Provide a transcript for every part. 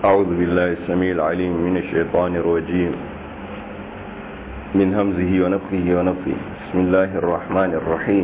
أعوذ بالله السميع العليم من الشيطان الرجيم من همزه ونفخه ونفخه بسم الله الرحمن الرحيم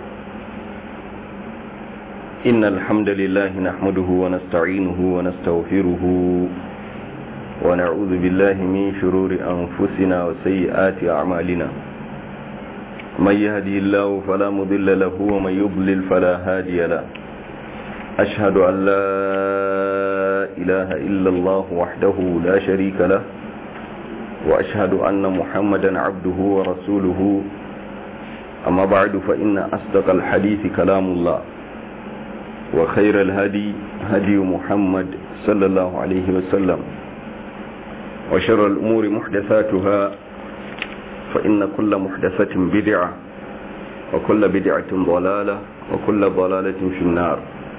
إن الحمد لله نحمده ونستعينه ونستغفره ونعوذ بالله من شرور أنفسنا وسيئات أعمالنا من يهدي الله فلا مضل له ومن يضلل فلا هادي له أشهد أن لا إله إلا الله وحده لا شريك له وأشهد أن محمدا عبده ورسوله أما بعد فإن أصدق الحديث كلام الله وخير الهدي هدي محمد صلى الله عليه وسلم وشر الأمور محدثاتها فإن كل محدثة بدعة وكل بدعة ضلالة وكل ضلالة في النار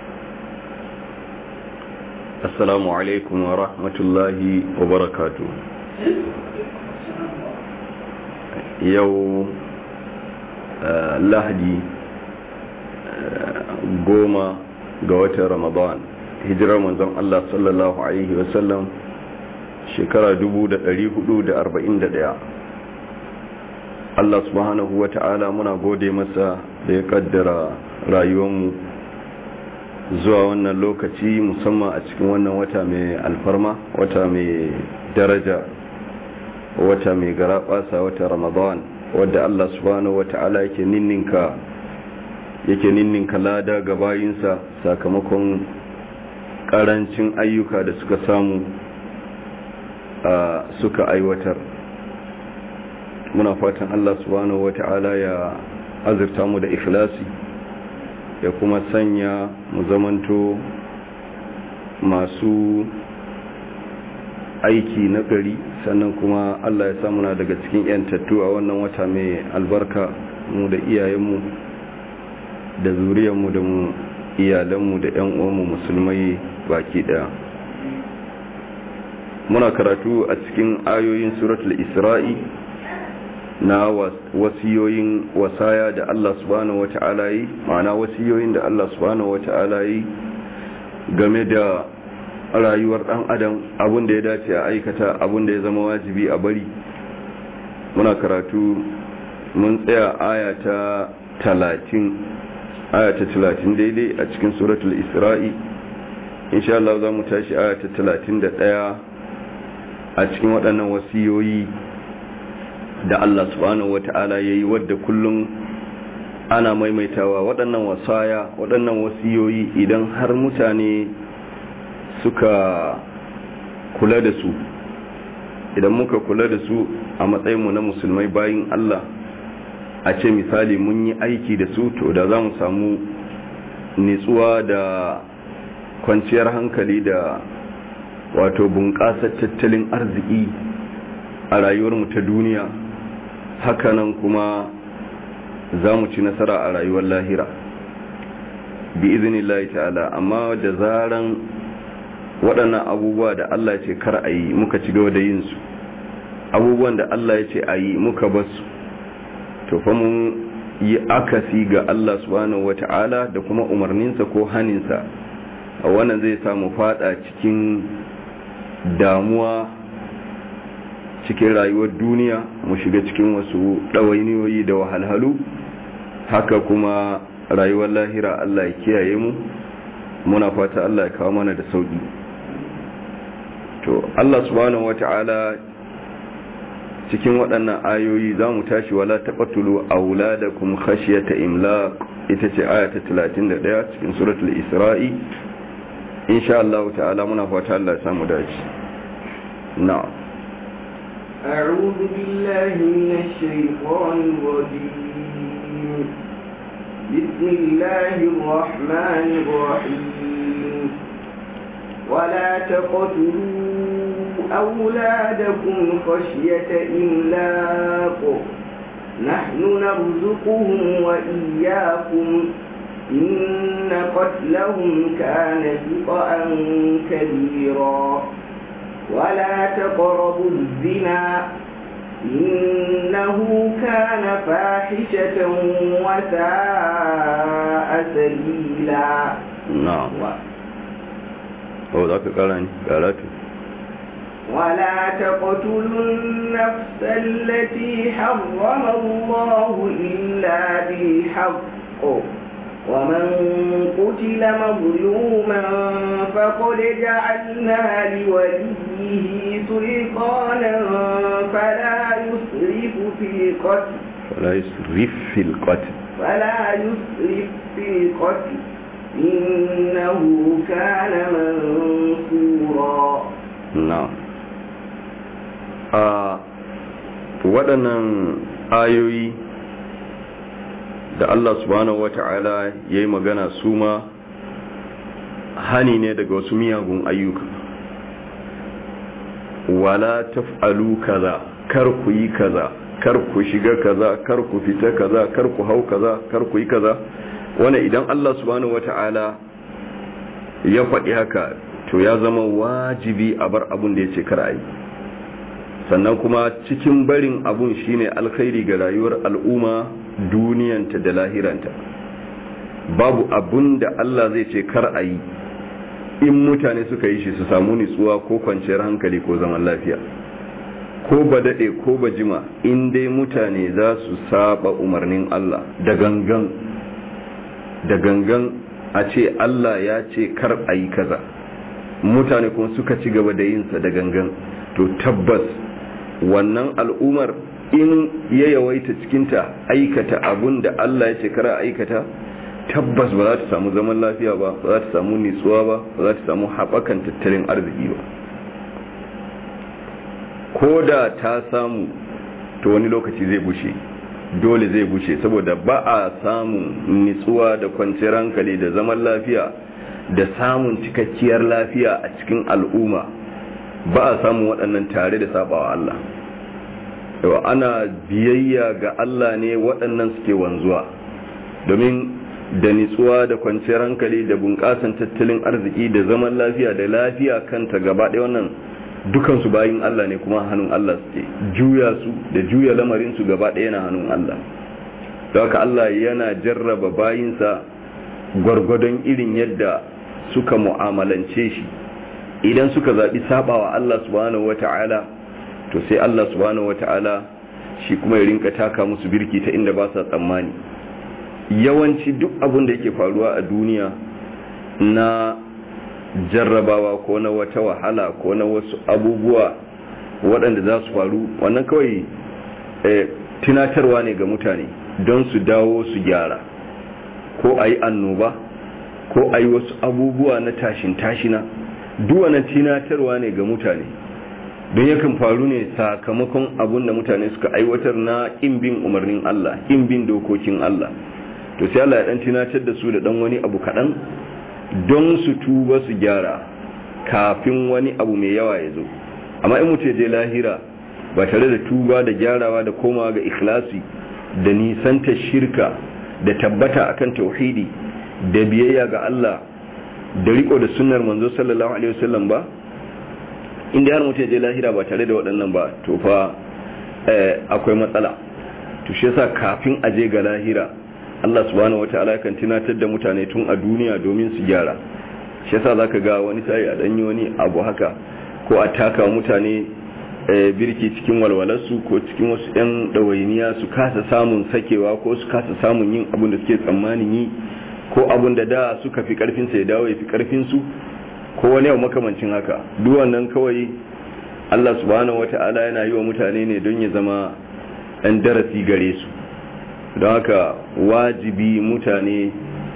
السلام عليكم ورحمة الله وبركاته يو lahadi goma ga watan ramadan hijirar manzon Allah sallallahu alaihi wasallam shekara 1441 Allah subhanahu wa ta'ala muna gode masa da ya kaddara rayuwarmu zuwa wannan lokaci musamman a cikin wannan wata mai alfarma wata mai daraja wata mai garaɓasa wata ramadan wadda Allah subhanahu wa ta'ala yake ninninka yake ninninka lada ga bayinsa sakamakon karancin ayyuka da suka samu suka aiwatar muna fatan Allah subhanahu wata'ala ya azurta mu da ikhlasi ya kuma sanya mu zamanto masu aiki na gari sannan kuma Allah ya samuna daga cikin yantattu a wannan wata mai albarka mu da iyayenmu da zuriyarmu da mu iyalanmu da yan uwanmu musulmai baki daya muna karatu a cikin ayoyin suratul isra'i na wasiyoyin wasaya da Allah subhanahu wata'ala yi ma'ana wasiyoyin da Allah subhanahu wata'ala yi game da rayuwar dan adam abin da ya dace a aikata abin da ya zama wajibi a bari muna karatu mun tsaya aya ta talatin aya ta talatin daidai a cikin suratul isra'i insha Allah za mu tashi aya ta talatin da ɗaya a cikin waɗannan wasiyoyi da Allah subhanahu wa ta'ala ya yi wadda kullum ana maimaitawa waɗannan wasaya waɗannan wasiyoyi idan har mutane suka kula da su idan muka kula da su a matsayinmu na musulmai bayin Allah a ce misali mun yi aiki da su to da za mu samu nitsuwa da kwanciyar hankali da wato bunƙasar tattalin arziki a rayuwarmu ta duniya hakanan kuma za mu ci nasara a rayuwar lahira bi izinillahi ta'ala amma da zaran waɗannan abubuwa da Allah ce kar a yi muka ci gaba da yin su abubuwan da Allah ya ce a yi muka basu to fa mun yi akasi ga Allah subhanahu wata'ala da kuma umarninsa ko haninsa a wannan zai samu fada cikin damuwa cikin rayuwar duniya mu shiga cikin wasu ɗawainiyoyi da wahalhalu haka kuma rayuwar lahira Allah ya kiyaye mu muna fata Allah ya kawo mana da sauki to Allah subhanahu wata'ala cikin waɗannan ayoyi za mu tashi wala taqtulu auladakum khashyata imlaq ita ce aya ta 31 cikin suratul isra'i insha Allah ta'ala muna fata Allah ya samu dace na'am أعوذ بالله من الشيطان الرجيم بسم الله الرحمن الرحيم ولا تقتلوا أولادكم خشية إملاق نحن نرزقهم وإياكم إن قتلهم كان خطأ كبيرا ولا تقربوا الزنا إنه كان فاحشة وساء سبيلا na'am o za ka kara ni karatu ولا تقتلوا النفس التي حرم الله إلا بالحق ومن قتل مظلوما فقد جعلنا لوليه سلطانا فلا يسرف في القتل فلا يسرف في القتل فلا يسرف في القتل إنه كان منصورا نعم a waɗannan ayoyi da Allah subhanahu wata'ala ya yi magana su ma hani ne daga wasu miyagun ayyuka wala taf'alu kaza kar ku yi kaza kar ku shiga kaza kar ku fita kaza kar ku hau kaza kar ku yi kaza wanda idan Allah subhanahu wata'ala ya faɗi haka to ya zama wajibi a bar abun da ya ce kar a yi sannan kuma cikin barin abun shine alkhairi ga rayuwar al'umma duniyanta da lahiranta babu abun da Allah zai ce kar a yi in mutane suka yi shi su samu nutsuwa ko kwanciyar hankali ko zaman lafiya ko ba daɗe ko ba jima in dai mutane za su saba umarnin Allah da gangan da gangan a ce Allah ya ce kar a yi kaza mutane kuma suka ci gaba da yinsa da gangan to tabbas wannan al'umar in ya yawaita cikinta aikata abun da Allah ya ce kara aikata tabbas ba za ta samu zaman lafiya ba ba za ta samu nitsuwa ba ba za ta samu haɓakan tattalin arziki ba ko da ta samu to wani lokaci zai bushe dole zai bushe saboda ba a samun nitsuwa da kwanciyar hankali da zaman lafiya da samun cikakkiyar lafiya a cikin al'umma ba a samun waɗannan tare da sabawa Allah yawa ana biyayya ga Allah ne waɗannan suke wanzuwa domin da nitsuwa da kwanciyar hankali da bunƙasan tattalin arziki da zaman lafiya da lafiya kanta gaba ɗaya wannan dukansu bayin Allah ne kuma hannun Allah suke juya su da juya lamarinsu gaba ɗaya na hannun Allah da haka Allah yana jarraba bayinsa gwargwadon irin yadda suka mu'amalance shi idan suka zaɓi sabawa Allah subhanahu wata'ala to sai Allah subhanahu wata'ala shi kuma ya rinka taka musu birki ta inda ba sa tsammani yawanci duk abin da yake faruwa a duniya na jarrabawa ko na wata wahala ko na wasu abubuwa waɗanda za su faru wannan kawai tunatarwa ne ga mutane don su dawo su gyara ko a yi annoba ko a yi wasu abubuwa na tashin tashina duwana tunatarwa ne ga mutane don yakan faru ne sakamakon abun da mutane suka aiwatar na bin umarnin Allah bin dokokin Allah to sai Allah ya dan tunatar da su da dan wani abu kaɗan don su tuba su gyara kafin wani abu mai yawa ya zo amma in mutu je lahira ba tare da tuba da gyarawa da komawa ga ikhlasi da nisanta shirka da tabbata akan tauhidi da biyayya ga Allah da riko da sunnar manzo sallallahu alaihi wasallam ba inda har mutum je lahira ba tare da waɗannan ba to fa akwai matsala to shi yasa kafin a je ga lahira Allah subhanahu wataala kan tunatar da mutane tun a duniya domin su gyara shi yasa zaka ga wani sai a danyi wani abu haka ko a taka mutane birki cikin walwalarsu ko cikin wasu 'yan ɗawainiya su kasa samun sakewa ko su kasa samun yin abin da suke tsammanin yi ko abin da da suka fi karfinsa ya dawo ya fi karfinsu ko wani yau makamancin haka duk wannan kawai Allah subhanahu wata'ala yana yi wa mutane ne don ya zama ɗan darasi gare su don haka wajibi mutane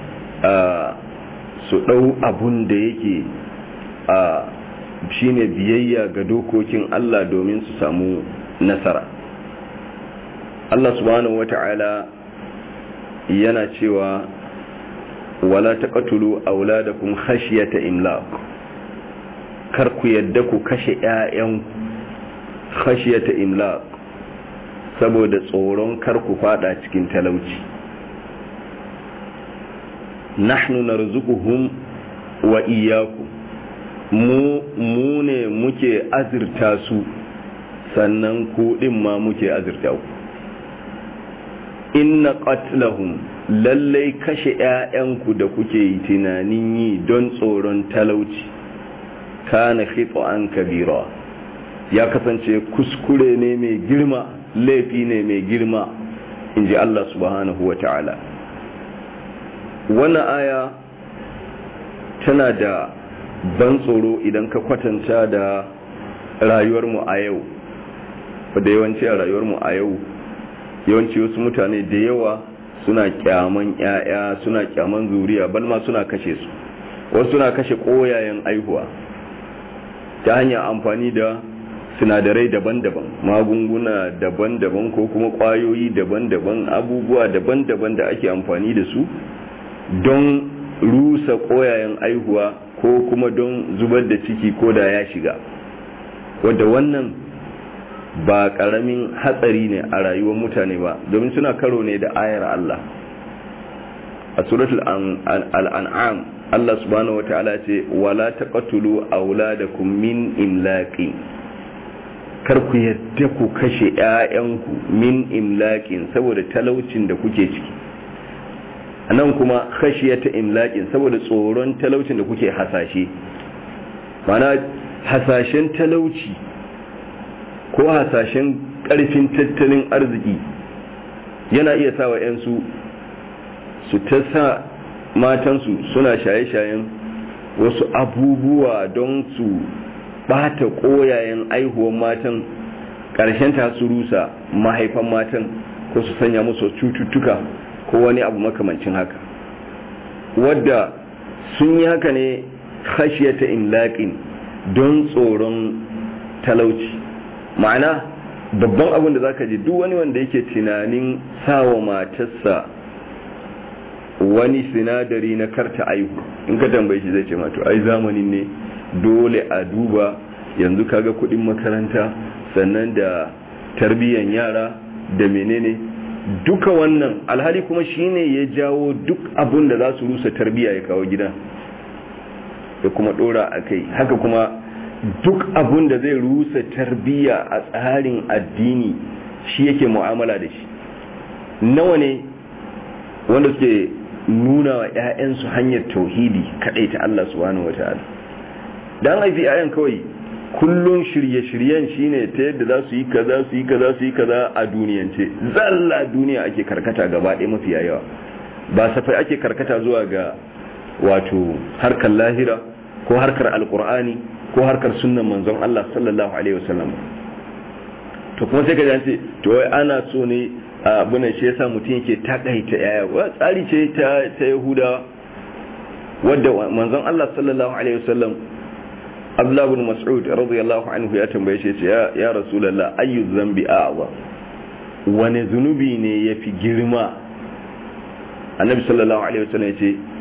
a su ɗau abun da yake a shine biyayya ga dokokin Allah domin su samu nasara Allah subhanahu wata'ala yana cewa wala taqtulu auladakum khashyata imlaq kar ku yadda ku kashe ƴaƴan khashyata imlaq saboda tsoron kar ku fada cikin talauci nahnu narzuquhum wa iyyakum mu mu ne muke azurta su sannan ku din ma muke azurta ku inna qatlahum lallai kashe ‘ya'yanku da kuke yi tunanin yi don tsoron talauci kana an kabira ya kasance kuskure ne mai girma laifi ne mai girma in ji Allah subhanahu wa ta'ala wannan aya tana da ban tsoro idan ka kwatanta da rayuwarmu a yau da yawanci a rayuwarmu a yau yawanci wasu mutane da yawa suna kyaman yaya suna kyaman zuriya balma suna kashe su wasu suna kashe koyayen aihuwa ta hanyar amfani da sinadarai daban-daban magunguna daban-daban ko kuma kwayoyi daban-daban abubuwa daban-daban da ake amfani da su don rusa koyayen aihuwa ko kuma don zubar da ciki ko da ya shiga wadda wannan ba karamin hatsari ne a rayuwar mutane ba domin suna karo ne da ayar Allah a suratul al'an'am Allah subhanahu wa ta'ala ce wala taqtulu auladakum min imlaqin kar ku yadda ku kashe ƴaƴanku min imlaqin saboda talaucin da kuke ciki nan kuma khashiyata imlaqin saboda tsoron talaucin da kuke hasashe mana hasashen talauci ko hasashen karfin tattalin arziki yana iya sawa 'yansu su ta sa matansu suna shaye-shayen wasu abubuwa don su bata koyayen aihuwan matan ƙarshen ta su rusa mahaifan matan ko su sanya musu cututtuka ko wani abu makamancin haka wadda sun yi haka ne khashiyata imlaqin don tsoron talauci ma'ana babban abin da zaka ji duk wani wanda yake tunanin sawa matarsa wani sinadari na karta aihu in ka tambaye shi zai ce mato ai zamanin ne dole a duba yanzu kaga kudin makaranta sannan da tarbiyyan yara da menene duka wannan alhali kuma shine ya jawo duk abun da za su rusa tarbiyya ya kawo gida da kuma dora a kai haka kuma duk abun da zai rusa tarbiyya a tsarin addini shi yake mu'amala da shi nawa ne wanda suke nuna wa 'ya'yansu hanyar tauhidi kaɗai ta Allah subhanahu wa ta'ala don haifi 'ya'yan kawai kullum shirye-shiryen shine ta yadda za su yi kaza su yi kaza su yi kaza a duniyance zalla duniya ake karkata gaba ɗaya mafi yawa ba safai ake karkata zuwa ga wato harkar lahira ko harkar alkur'ani ko harkar sunnan manzon Allah sallallahu alaihi wasallam to kuma sai ka ce to wai ana so ne abunan shi yasa mutum yake takaita yaya wa tsari ce ta ta yahudawa wadda manzon Allah sallallahu alaihi wasallam Abdullah ibn Mas'ud radiyallahu anhu ya tambaye shi ya ya Rasulullah ayyu dhanbi a'za wani zunubi ne yafi girma Annabi sallallahu alaihi wasallam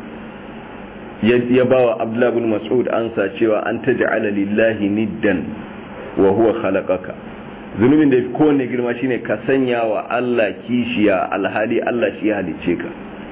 yace ya bawa Abdullah ibn Mas'ud ansa cewa an taj'ala lillahi niddan wa huwa khalaqaka zunubin da yafi kowanne girma shine ka sanya wa Allah kishiya alhali Allah shi ya halicce ka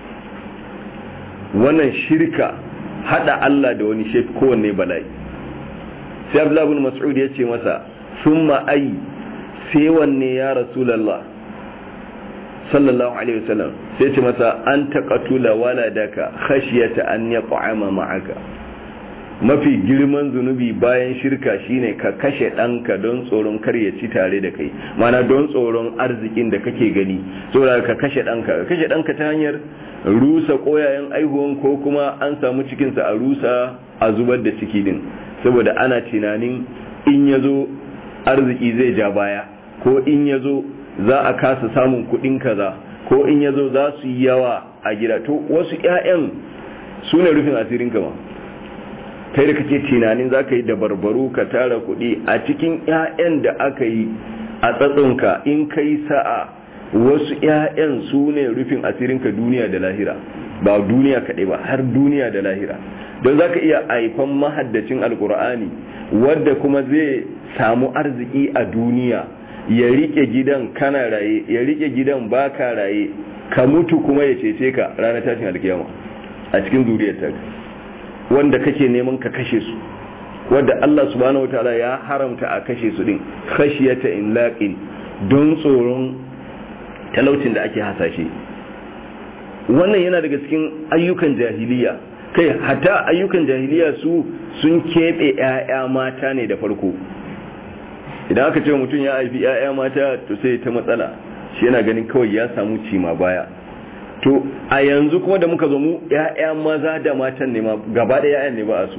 wannan shirka hada Allah da wani shi kowanne bala'i sai Abdullah ibn Mas'ud ya ce masa summa ai sai wanne ya Rasulullah sallallahu alaihi wasallam sai ce masa an taqatula waladaka khashyata an yaq'ama ma'aka mafi girman zunubi bayan shirka shine ka kashe ɗanka don tsoron kar ya ci tare da kai mana don tsoron arzikin da kake gani saboda ka kashe ɗanka ka kashe ɗanka ta hanyar rusa koyayen aihuwan ko kuma an samu cikinsa a rusa a zubar da ciki din saboda ana tunanin in ya zo arziki zai ja baya ko in ya zo za a kasa samun kuɗin kaza ko in ya zo za su yi yawa a gida to wasu 'ya'yan su ne rufin asirin kama kai da kake tunanin za ka yi dabarbaru ka tara kuɗi a cikin 'ya'yan da aka yi a tsatsonka in kai sa'a wasu 'ya'yan su ne rufin asirinka duniya da lahira ba duniya kaɗai ba har duniya da lahira don za ka iya haifan mahaddacin alkur'ani wadda kuma zai samu arziki a duniya ya rike gidan kana raye ya rike gidan baka raye ka mutu kuma ya cece ka ranar tashin alkiyama a cikin zuriyar ta wanda kake neman ka kashe su wanda Allah subhanahu wataala ya haramta a kashe su din khashiyata inlaqin don tsoron talaucin da ake hasashe wannan yana daga cikin ayyukan jahiliya kai hatta ayyukan jahiliya su sun keɓe 'ya'ya mata ne da farko idan aka ce mutum ya haifi 'ya'ya mata to sai ta matsala shi yana ganin kawai ya samu cima baya to a yanzu kuma da muka zo mu 'ya'ya maza da matan ne ma gaba da 'ya'yan ne ba a su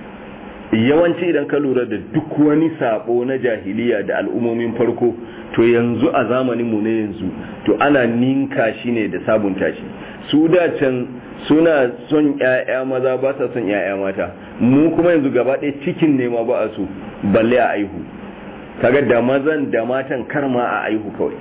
yawanci idan ka lura da duk wani sabo na jahiliya da al'ummomin farko to yanzu a zamanin mu ne yanzu to ana ninka shi ne da sabunta shi su da can suna son ƴaƴa maza ba sa son ƴaƴa mata mu kuma yanzu gaba ɗaya cikin ne ma ba a so balle a aihu kaga da mazan da matan kar ma a aihu kawai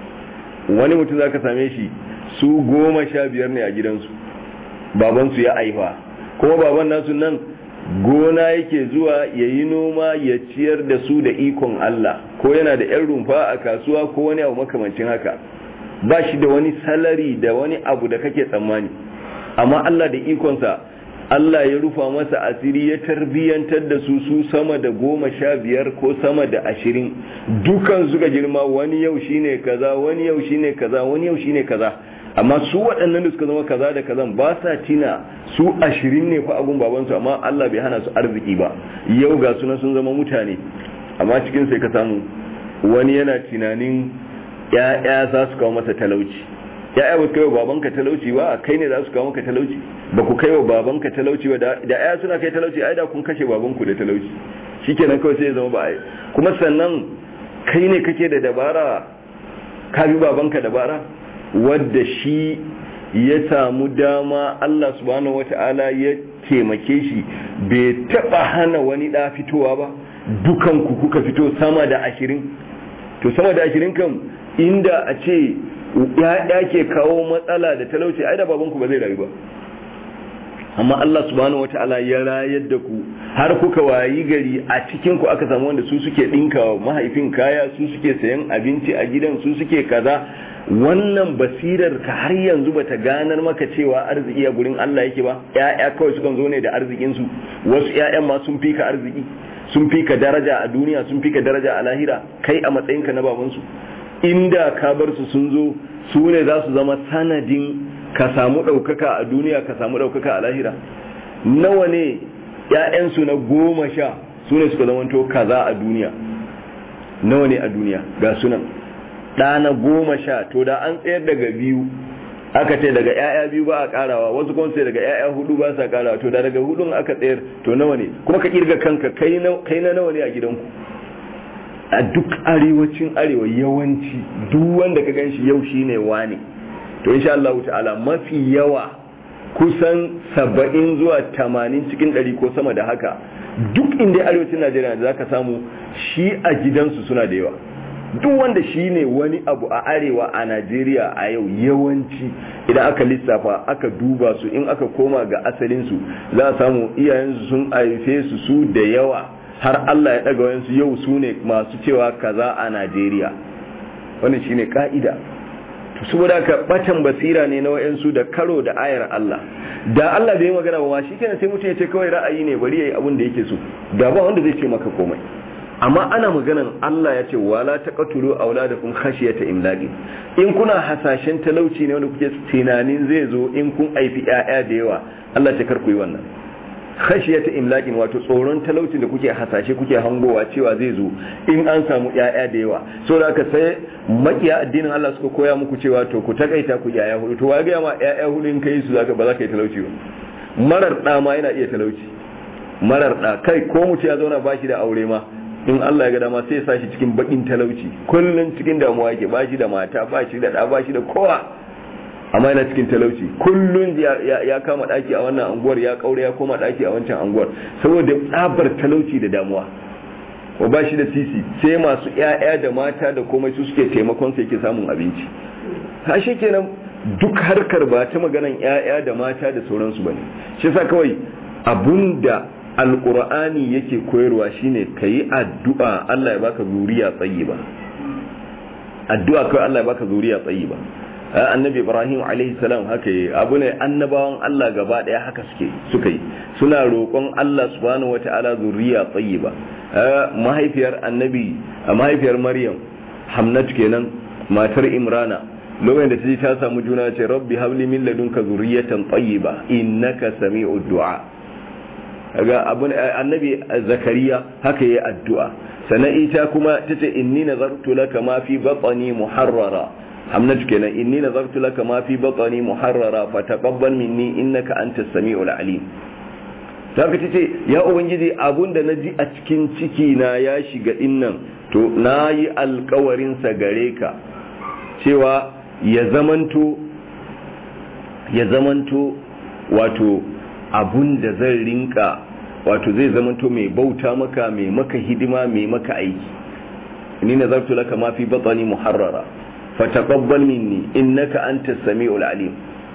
wani mutum zaka same shi su goma sha biyar ne a gidansu babansu ya aifa kuma baban nasu nan gona yake zuwa ya yi noma ya ciyar da su da ikon Allah ko yana da 'yan rumfa a kasuwa ko wani abu makamancin haka ba shi da wani salari da wani abu da kake tsammani amma Allah da ikonsa Allah ya rufa masa asiri ya tarbiyyantar da su su sama da goma sha biyar ko sama da ashirin dukan suka girma wani yau shine kaza wani yau shine kaza wani yau shine kaza amma su waɗannan da suka zama kaza da kazan ba sa tina su ashirin ne fa agun babansu amma Allah bai hana su arziki ba yau ga suna sun zama mutane amma cikin sai ka samu wani yana tunanin ya'ya za su kawo masa talauci ya'ya ba kai wa babanka talauci ba kai ne za su kawo maka talauci ba ku kai wa babanka talauci ba da ya'ya suna kai talauci ai da kun kashe babanku da talauci shikenan kawai sai ya zama ba ai kuma sannan kai ne kake da dabara ka bi babanka dabara wadda shi ya samu dama Allah subhanahu wata'ala ya taimake shi bai taba hana wani da fitowa ba dukan ku kuka fito sama da ashirin to sama da ashirin kan inda a ce ya ke kawo matsala da talauci ai da babanku ba zai rayu ba amma Allah subhanahu wata'ala ya rayar da ku har kuka wayi gari a cikin ku aka samu wanda su suke dinka mahaifin kaya su suke sayan abinci a gidan su suke kaza wannan basirar ka har yanzu bata ganar maka cewa arziki a gurin Allah yake ba ƴaƴa kawai sukan zo ne da arzikin su wasu ƴaƴan ma sun fika arziki sun fika daraja a duniya sun fika daraja a lahira kai a matsayinka na baban su inda ka bar su sun zo su ne za su zama sanadin ka samu ɗaukaka a duniya ka samu ɗaukaka a lahira nawa ne ƴaƴansu na goma sha su ne suka zamanto kaza a duniya nawa ne a duniya ga sunan ɗana goma sha to da an tsayar daga biyu aka ce daga 'ya'ya biyu ba a karawa wasu kuma sai daga 'ya'ya hudu ba sa karawa to da daga hudun aka tsayar to nawa ne kuma ka kirga kanka kai na nawa ne a gidanku a duk arewacin arewa yawanci duk wanda ka gan shi yau shine wane to insha Allah ta'ala mafi yawa kusan saba'in zuwa tamanin cikin ɗari ko sama da haka duk inda arewacin Najeriya da zaka samu shi a gidansu suna da yawa duk wanda shi ne wani abu a arewa a najeriya a yau yawanci idan aka lissafa aka duba su in aka koma ga asalinsu za a samu iyayensu sun haife su su da yawa har allah ya daga wayansu yau su ne masu cewa kaza a najeriya wannan shi ne ka'ida saboda ka batan basira ne na wayansu da karo da ayar allah da allah bai magana ba ma shi kenan sai mutum ya ce kawai ra'ayi ne bari ya yi abin da yake so da ba wanda zai ce maka komai amma ana maganan Allah ya ce wala taqtulu auladakum khashyata imlaqi in kuna hasashen talauci ne wanda kuke tunanin zai zo in kun aifi ƴaƴa da yawa Allah ta karku yi wannan khashyata imlaqin wato tsoron talaucin da kuke hasashe kuke hangowa cewa zai zo in an samu ƴaƴa da yawa so da aka sai makiya addinin Allah suka koya muku cewa to ku takaita ku ƴaƴa hudu to wa ga ma ƴaƴa hudu in kai su zaka ba za ka yi talauci ba marar da ma yana iya talauci marar da kai ko mutum ya zauna bashi da aure ma in Allah ya ga dama sai ya sa shi cikin bakin talauci kullun cikin damuwa yake ba shi da mata ba shi da ɗa ba shi da kowa amma yana cikin talauci kullun ya kama ɗaki a wannan anguwar ya kaure ya koma ɗaki a wancan anguwar saboda tsabar talauci da damuwa ko ba shi da sisi sai masu ƴaƴa da mata da komai su suke taimakon sa yake samun abinci ha shi kenan duk harkar ba ta maganan ƴaƴa da mata da sauransu bane shi yasa kawai abunda alkur'ani yake koyarwa shine ka yi addu'a Allah ya baka zuriya tsayi ba addu'a kawai Allah ya baka zuriya tsayi ba annabi ibrahim alaihi salam haka yi abu ne annabawan Allah gaba daya haka suke suka yi suna roƙon Allah subhanahu wata'ala zuriya tsayi ba mahaifiyar annabi mahaifiyar maryam hamnat kenan matar imrana lokacin da ta ji ta samu juna ce rabbi habli min ladunka zuriyatan tayyiba innaka sami'ud du'a ga abun annabi zakariya haka yayi addu'a sannan ita kuma tace inni nazartu laka ma fi batni muharrara hamnatu kenan inni nazartu laka ma fi batni muharrara fataqabbal minni innaka antas samiul alim saka tace ya ubangiji abun da naji a cikin ciki na ya shiga dinnan to nayi alkawarin sa gare ka cewa ya zamanto ya zamanto wato abun da zan rinka wato zai zamanto mai bauta maka mai maka hidima mai maka aiki ni nazartu laka ma fi batni muharrara fataqabbal minni innaka antas samiul alim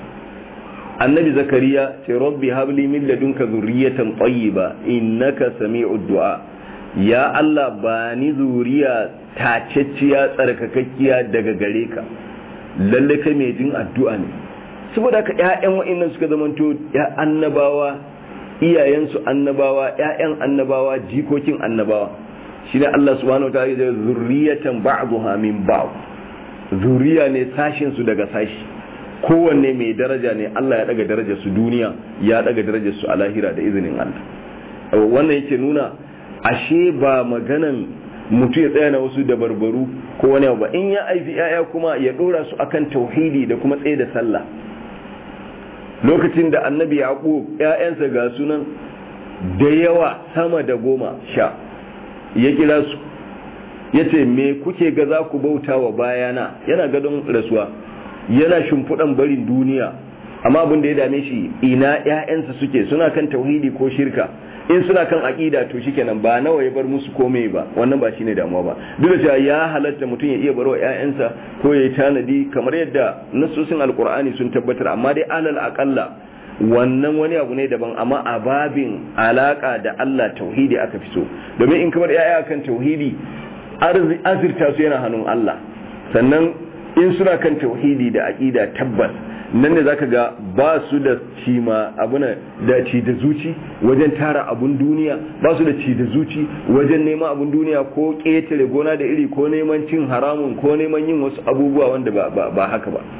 annabi zakariya ce rabbi habli min ladunka zurriyatan tayyiba innaka sami'ud du'a ya allah ba ni zuriya tacecciya tsarkakakkiya daga gare ka lalle kai mai jin addu'a ne saboda ka ƴaƴan wa'annan suka zamanto ya annabawa iyayensu annabawa ƴaƴan annabawa jikokin annabawa shine Allah subhanahu wataala ya zurriyatan ba'daha min ba'd zuriya ne sashin su daga sashi kowanne mai daraja ne Allah ya daga darajar su duniya ya daga darajar su a lahira da izinin Allah wannan yake nuna ashe ba maganan mutu ya tsaya na wasu dabarbaru ko wani ba in ya aifi yaya kuma ya dora su akan tauhidi da kuma tsaye da sallah lokacin da annabi yaqub ƴaƴansa ga sunan da yawa sama da goma sha ya kira su yace me kuke ga za ku bauta wa bayana yana gadon rasuwa yana shimfiɗan barin duniya amma abin da ya dame shi ina ƴaƴansa suke suna kan tauhidi ko shirka in suna kan aqida to shikenan ba nawa ya bar musu komai ba wannan ba shine damuwa ba duk da cewa ya halatta mutum ya iya barwa ƴaƴansa ko ya tanadi kamar yadda nasosin alqur'ani sun tabbatar amma dai alal aqalla wannan wani abu ne daban amma a babin alaka da Allah tauhidi aka fi so domin in kamar ƴaƴa kan tauhidi azirta su yana hannun Allah sannan in suna kan tauhidi da aqida tabbas nan ne zaka ga ba su da cima abuna da ci da zuci wajen tara abun duniya ba su da ci da zuci wajen neman abun duniya ko ƙetare gona da iri ko neman cin haramun ko neman yin wasu abubuwa wanda ba, ba, ba haka ba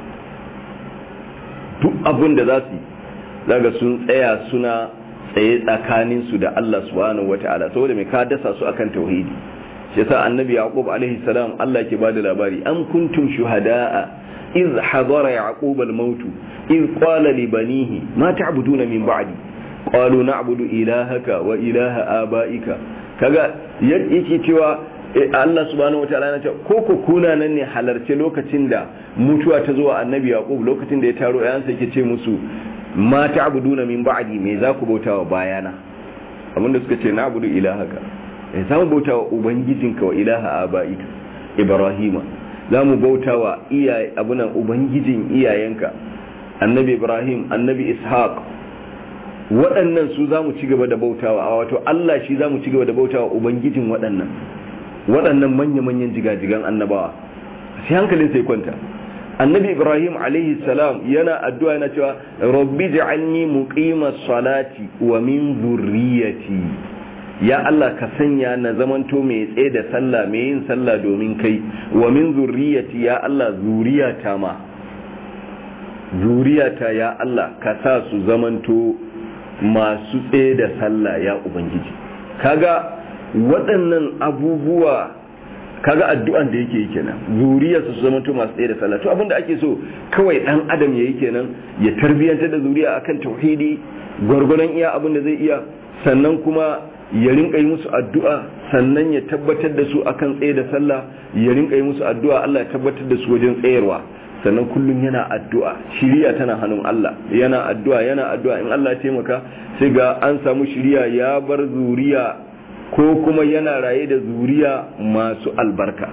duk abun da za su yi zaga sun tsaya suna tsaye tsakanin su da Allah subhanahu wataala saboda mai ka dasa su akan tauhidi shi yasa annabi yaqub alaihi salam Allah ke bada labari am kuntum shuhada'a إذ حضر يعقوب الموت إذ قال لبنيه ما تعبدون من بعدي قالوا نعبد إلهك وإله آبائك kaga yake cewa Allah subhanahu wataala na ce ko ku kuna nan ne halarce lokacin da mutuwa ta zuwa annabi yaqub lokacin da ya taro ayansa yake ce musu ma ta'buduna min ba'di me za ku bautawa bayana abinda suka ce na'budu ilahaka eh za mu bautawa ubangijinka wa ilaha abaika ibrahima za mu bauta wa abunan ubangijin iyayenka annabi ibrahim annabi ishaq waɗannan su za mu ci gaba da bautawa a wato allah shi za mu ci gaba da bautawa ubangijin waɗannan waɗannan manya-manyan jigajigan annabawa sai hankalin sai kwanta annabi ibrahim alaihi salam yana addu'a yana cewa rabbi ja'alni muqimas salati wa min zurriyati ya Allah ka sanya na zamanto mai tsaye da sallah mai yin sallah domin kai wa min zurriyati ya Allah zuriyata ma zuriyata ya Allah ka sa su zamanto masu tsaye da sallah ya ubangiji kaga waɗannan abubuwa kaga addu'an da yake yi kenan zuriyar su zamanto masu tsaye da sallah to abinda ake so kawai dan adam yayi kenan ya tarbiyantar da zuriya akan tauhidi gwargwadon iya abin da zai iya sannan kuma ya rinka yi musu addu'a sannan ya tabbatar da su akan tsaye da sallah ya rinka yi musu addu'a Allah ya tabbatar da su wajen tsayarwa sannan kullum yana addu'a shiriya tana hannun Allah yana addu'a yana addu'a in Allah ya taimaka sai ga an samu shiriya ya bar zuriya ko kuma yana raye da zuriya masu albarka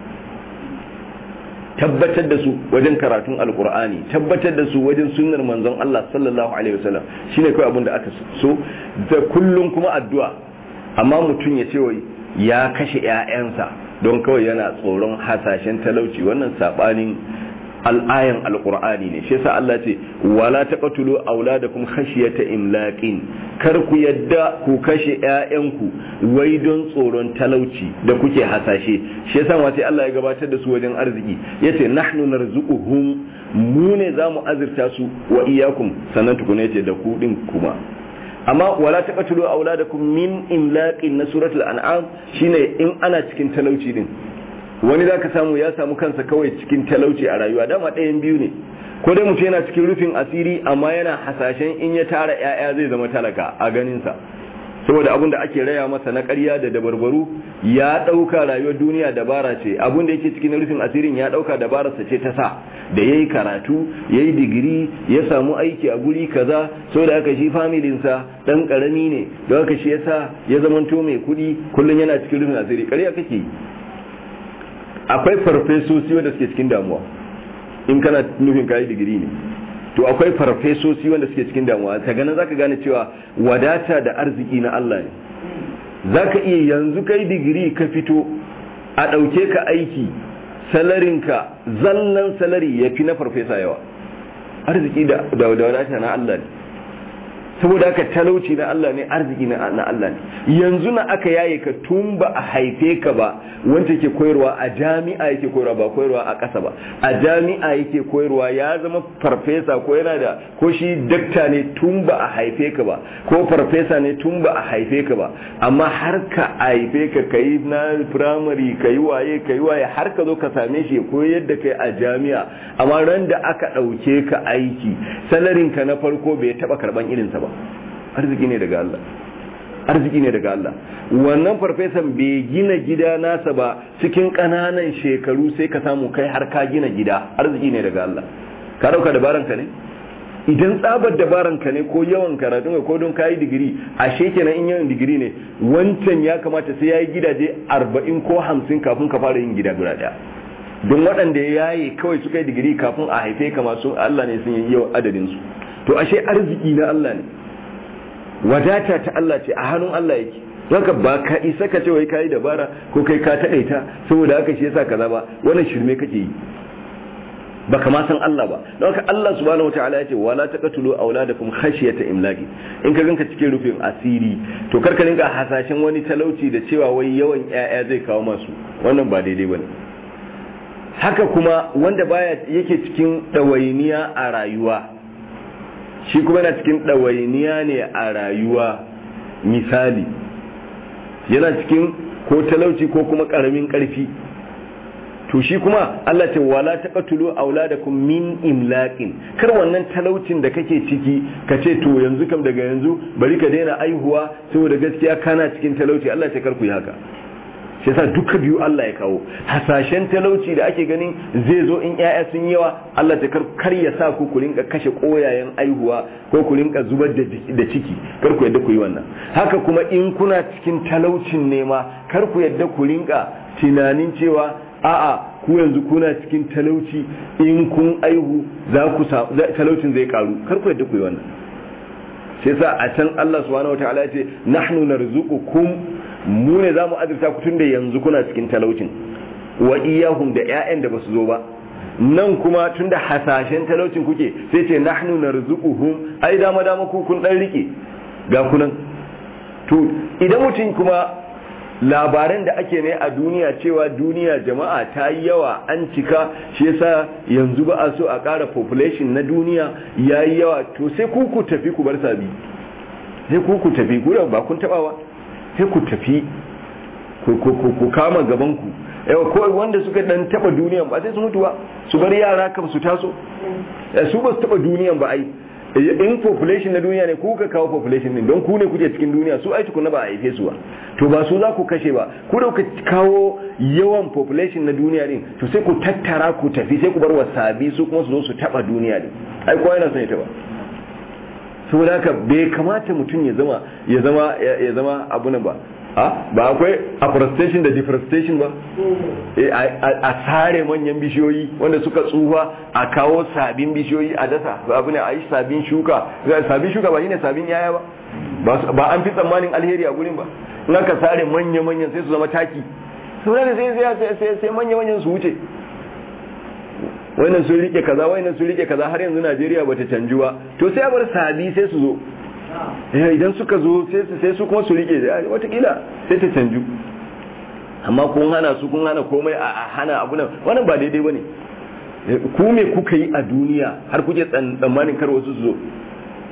tabbatar da su wajen karatun alkur'ani tabbatar da su wajen sunnar manzon Allah sallallahu alaihi wasallam shine kawai abin da aka so da kullum kuma addu'a amma mutum ya ce wai ya kashe 'ya'yansa don kawai yana tsoron hasashen talauci wannan sabanin al'ayan alqur'ani ne shi yasa Allah ce wala taqtulu auladakum khashyata imlaqin kar ku yadda ku kashe ƴaƴanku wai don tsoron talauci da kuke hasashe shi yasa ma sai Allah ya gabatar da su wajen arziki yace nahnu narzuquhum mu ne zamu azurta su wa iyyakum sannan tukuna yace da ku din kuma amma wala taqtulu auladakum min imlaqin na suratul an'am shine in ana cikin talauci din wani zaka samu ya samu kansa kawai cikin talauci a rayuwa dama ɗayan biyu ne ko dai mutum yana cikin rufin asiri amma yana hasashen in ya tara ƴaƴa zai zama talaka a ganin sa saboda abin da ake raya masa na ƙarya da dabarbaru ya ɗauka rayuwar duniya dabara ce abin da yake cikin rufin asirin ya ɗauka dabararsa ce ta sa da ya yi karatu ya yi digiri ya samu aiki a guri kaza saboda haka shi familinsa ɗan ƙarami ne da haka shi yasa ya zamanto mai kuɗi kullum yana cikin rufin asiri ƙarya kake akwai farfesosi wanda suke cikin damuwa in kana nufin kayi digiri ne to akwai farfesosi wanda suke cikin damuwa ta ganin zaka gane cewa wadata da arziki na Allah ne zaka iya yanzu kai digiri ka fito a ɗauke ka aiki salarinka zallan salari ya fi na farfesa yawa arziki da wadata na Allah ne saboda haka talauci na Allah ne arziki na Allah ne yanzu na aka yaye ka tun ba a haife ka ba wanda ke koyarwa a jami'a yake koyarwa ba koyarwa a ƙasa ba a jami'a yake koyarwa ya zama farfesa ko yana da ko shi dakta ne tun ba a haife ka ba ko farfesa ne tun ba a haife ka ba amma har ka haife ka kai na firamare kai waye kai waye har ka zo ka same shi koyar da kai a jami'a amma ran da aka ɗauke ka aiki salarin ka na farko bai taɓa karɓan irinsa ba arziki ne daga Allah arziki ne daga Allah wannan farfesan bai gina gida nasa ba cikin ƙananan shekaru sai ka samu kai har ka gina gida arziki ne daga Allah ka dauka dabaran ka ne idan tsabar dabaran ka ne ko yawan karatun ko don kayi digiri ashe kenan in yawan digiri ne wancan ya kamata sai yayi gidaje 40 ko 50 kafin ka fara yin gida guda daya don waɗanda ya yaye kawai suka yi digiri kafin a haife ka masu Allah ne sun yi yawan adadin su to ashe arziki na Allah ne wadata ta Allah ce a hannun Allah yake haka ba ka isa ka ce wai kayi dabara ko kai ka taɗaita saboda haka shi yasa kaza ba wannan shirme kake yi ba kama san Allah ba don haka Allah subhanahu wataala yace wala taqtulu auladakum khashyata imlaqi in ka ganka cikin rufin asiri to karka rinka hasashen wani talauci da cewa wai yawan ƴaƴa zai kawo masu wannan ba daidai bane haka kuma wanda baya yake cikin ɗawainiya a rayuwa shi kuma yana cikin ɗawainiya ne a rayuwa misali yana cikin ko talauci ko kuma ƙaramin ƙarfi to shi kuma Allah ce wala taqtulu auladakum min imlaqin kar wannan talaucin da kake ciki ka ce to yanzu kam daga yanzu bari ka daina aihuwa saboda gaskiya kana cikin talauci Allah ce kar ku yi haka shi yasa duka biyu Allah ya kawo hasashen talauci da ake ganin zai zo in ƴaƴa sun yawa Allah ta kar ya sa ku ku rinka kashe koyayen aihuwa ko ku rinka zubar da ciki kar ku yadda ku yi wannan haka kuma in kuna cikin talaucin nema kar ku yadda ku rinka tunanin cewa a'a ku yanzu kuna cikin talauci in kun aihu za ku talaucin zai karu kar ku yadda ku yi wannan sai sa a can Allah subhanahu wataala ya ce nahnu narzuqukum mu ne za mu azurta ku tunda yanzu kuna cikin talaucin wa iyahum da ƴaƴan da basu zo ba nan kuma tunda hasashen talaucin kuke sai ce nahnu narzuquhum ai dama dama ku kun dan rike ga kunan to idan mutum kuma labaran da ake ne a duniya cewa duniya jama'a ta yi yawa an cika shi yasa yanzu ba a so a ƙara population na duniya ya yi yawa to sai ku ku tafi ku bar sabi sai ku ku tafi ku ba kun taɓawa sai ku tafi ku kama gabanku yawa ko wanda suka dan taba duniyan ba sai su mutu ba su bar yara kam su taso su ba su taba duniyan ba ai in population na duniya ne ku ka kawo population din don ku ne kuke cikin duniya su ai tukuna ba a haife su ba to ba su za ku kashe ba ku da ku kawo yawan population na duniya din to sai ku tattara ku tafi sai ku bar wasabi su kuma su zo su taba duniya din ai kowa yana son ya taba saboda haka bai kamata mutum ya zama ya zama ya zama abu nan ba ba akwai afforestation da deforestation ba a sare manyan bishiyoyi wanda suka tsufa a kawo sabin bishiyoyi a dasa abu ne a yi sabin shuka sabin shuka ba shine sabin yaya ba ba an fi tsammanin alheri a gurin ba in aka sare manya-manyan sai su zama taki sauran sai sai manya-manyan su wuce wannan sun rike kaza wannan sun rike kaza har yanzu Najeriya bata canju ba to sai a bar sabi sai su zo idan suka zo sai su kuma su rike watakila sai ta canju amma kun hana su kun hana komai a hana abu nan wannan ba daidai bane ku me kuka yi a duniya har kuke tsammanin kar wasu su zo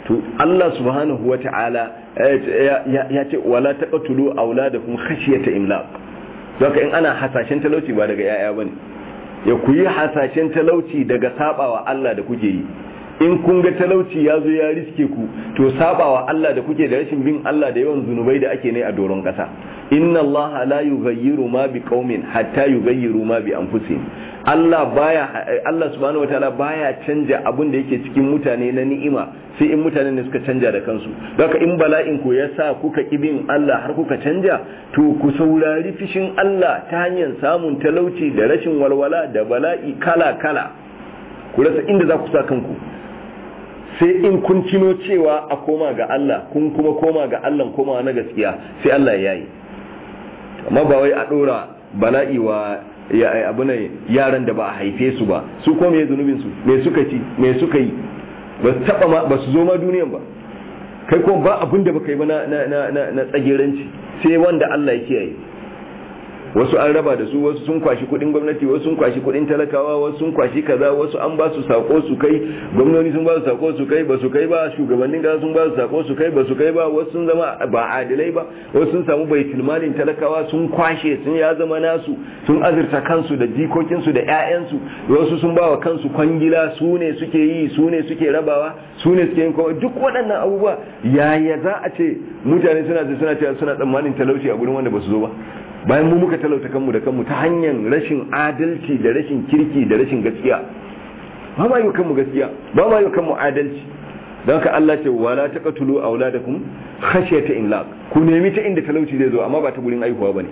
to Allah subhanahu wa ta'ala ya ce wala taqtulu auladakum khashyata imlaq zaka in ana hasashen talauci ba daga yaya bane ya ku yi hasashen talauci daga sabawa Allah da kuke yi in kun ga talauci ya zo ya riske ku to sabawa Allah da kuke da rashin bin Allah da yawan zunubai da ake ne a doron kasa inna Allah la yughayyiru ma bi qaumin hatta yughayyiru ma bi anfusihim Allah baya Allah subhanahu wataala baya canja abin da yake cikin mutane na ni'ima sai in mutane ne suka canja da kansu haka in bala'in ku ya sa kuka bin Allah har kuka canja to ku saurari fishin Allah ta hanyar samun talauci da rashin walwala da bala'i kala kala ku rasa inda za ku sa kanku sai in kun cino cewa a koma ga Allah kun kuma koma ga Allah koma na gaskiya sai Allah ya yi amma ba wai a dora bala'i wa ya abu ne yaran da ba a haife su ba su ko me zunubin su me suka ci me suka yi ba su taba ma ba su zo ma duniyan ba kai ko ba abin da baka yi ba na na na na tsageranci sai wanda Allah ya kiyaye wasu an raba da su wasu sun kwashi kudin gwamnati wasu sun kwashi kudin talakawa wasu sun kwashi kaza wasu an ba su sako su kai gwamnoni sun ba su sako su kai ba su kai ba shugabannin gaza sun ba su sako su kai ba su kai ba wasu sun zama ba adilai ba wasu sun samu baitul malin talakawa sun kwashe sun ya zama nasu sun azurta kansu da jikokinsu da ƴaƴansu wasu sun ba wa kansu kwangila su ne suke yi su ne suke rabawa su ne suke yin kawai duk waɗannan abubuwa yaya za a ce mutane suna suna cewa suna tsammanin talauci a gurin wanda ba su zo ba bayan mu muka talauta kanmu da kanmu ta hanyar rashin adalci da rashin kirki da rashin gaskiya ba ma yi kanmu gaskiya ba ma yi kanmu adalci don ka Allah ce wala taqtulu auladakum khashyata imlaq ku nemi ta inda talauci zai zo amma ba ta gurin aihuwa bane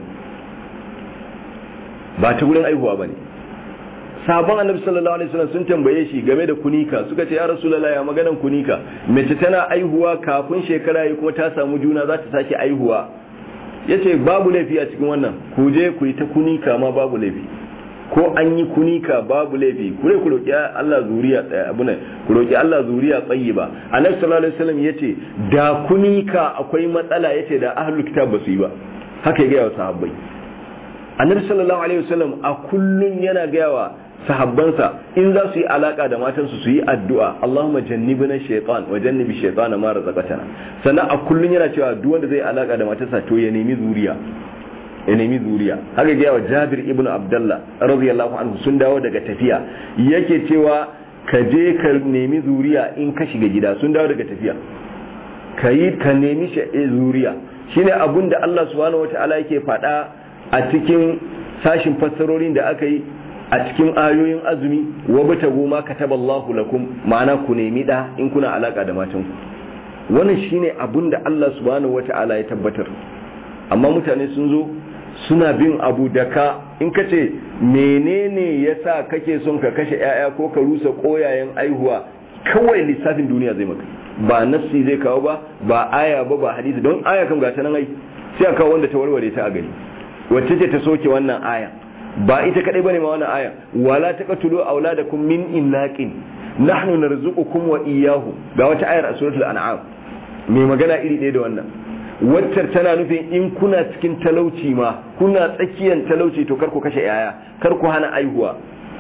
ba ta gurin aihuwa bane sabon annabi sallallahu alaihi wasallam sun tambaye shi game da kunika suka ce ya rasulullahi ya maganan kunika mace tana aihuwa kafin shekara yi kuma ta samu juna za ta sake aihuwa ya ce babu laifi a cikin wannan ku je ku yi ta kunika ma babu laifi ko an yi kunika babu laifi ku ku roki Allah zuriya abu ne ku roki Allah zuriya tayyiba annabi sallallahu alaihi wasallam yace da kunika akwai matsala yace da ahlul kitab ba su yi ba haka ya ga sahabbai annabi sallallahu alaihi wasallam a kullun yana ga wa sahabbansa in za su yi alaka da matansu su yi addu'a Allahumma jannibna shaytan wa jannibi shaytana ma razaqtana sannan a kullun yana cewa duk wanda zai alaka da matarsa to ya nemi zuriya ya nemi zuriya haka ga wa Jabir ibn Abdullah radiyallahu anhu sun dawo daga tafiya yake cewa ka je ka nemi zuriya in ka shiga gida sun dawo daga tafiya ka yi ka nemi zuriya shine abun da Allah subhanahu wataala yake faɗa a cikin sashin fassarorin da aka yi a cikin ayoyin azumi wa bata goma kataballahu lakum ma'ana ku nemi da in kuna alaka da matanku wannan shine abun da Allah subhanahu wata'ala ya tabbatar amma mutane sun zo suna bin abu da ka in ka ce menene yasa kake son ka kashe yaya ko ka rusa koyayen aihuwa kawai lissafin duniya zai maka ba nassi zai kawo ba ba aya ba ba hadisi don aya kan gata nan ai sai a kawo wanda ta warware ta a gani wacce ce ta soke wannan aya ba ita kadai bane ma wannan aya wala taqtulu auladakum min imlaqin nahnu narzuqukum wa iyyahu ga wata ayar a suratul an'am mai magana iri ɗaya da wannan waccar tana nufin in kuna cikin talauci ma kuna tsakiyar talauci to kar ku kashe yaya kar ku hana aihuwa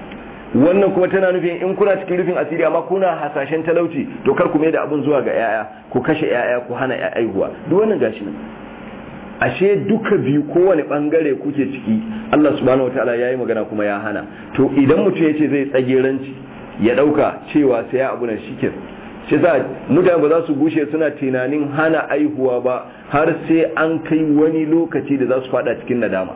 wannan kuma tana nufin in kuna cikin rufin asiri amma kuna hasashen talauci to kar ku mai da abun zuwa ga yaya ku kashe yaya ku hana aihuwa duk wannan gashi nan ashe duka biyu kowane bangare kuke ciki Allah subhanahu wataala yayi magana kuma ya hana to idan mutum yace zai tsageranci ya dauka cewa sai ya abu nan shike shi za mutane ba za su gushe suna tunanin hana aihuwa ba har sai an kai wani lokaci da za su fada cikin nadama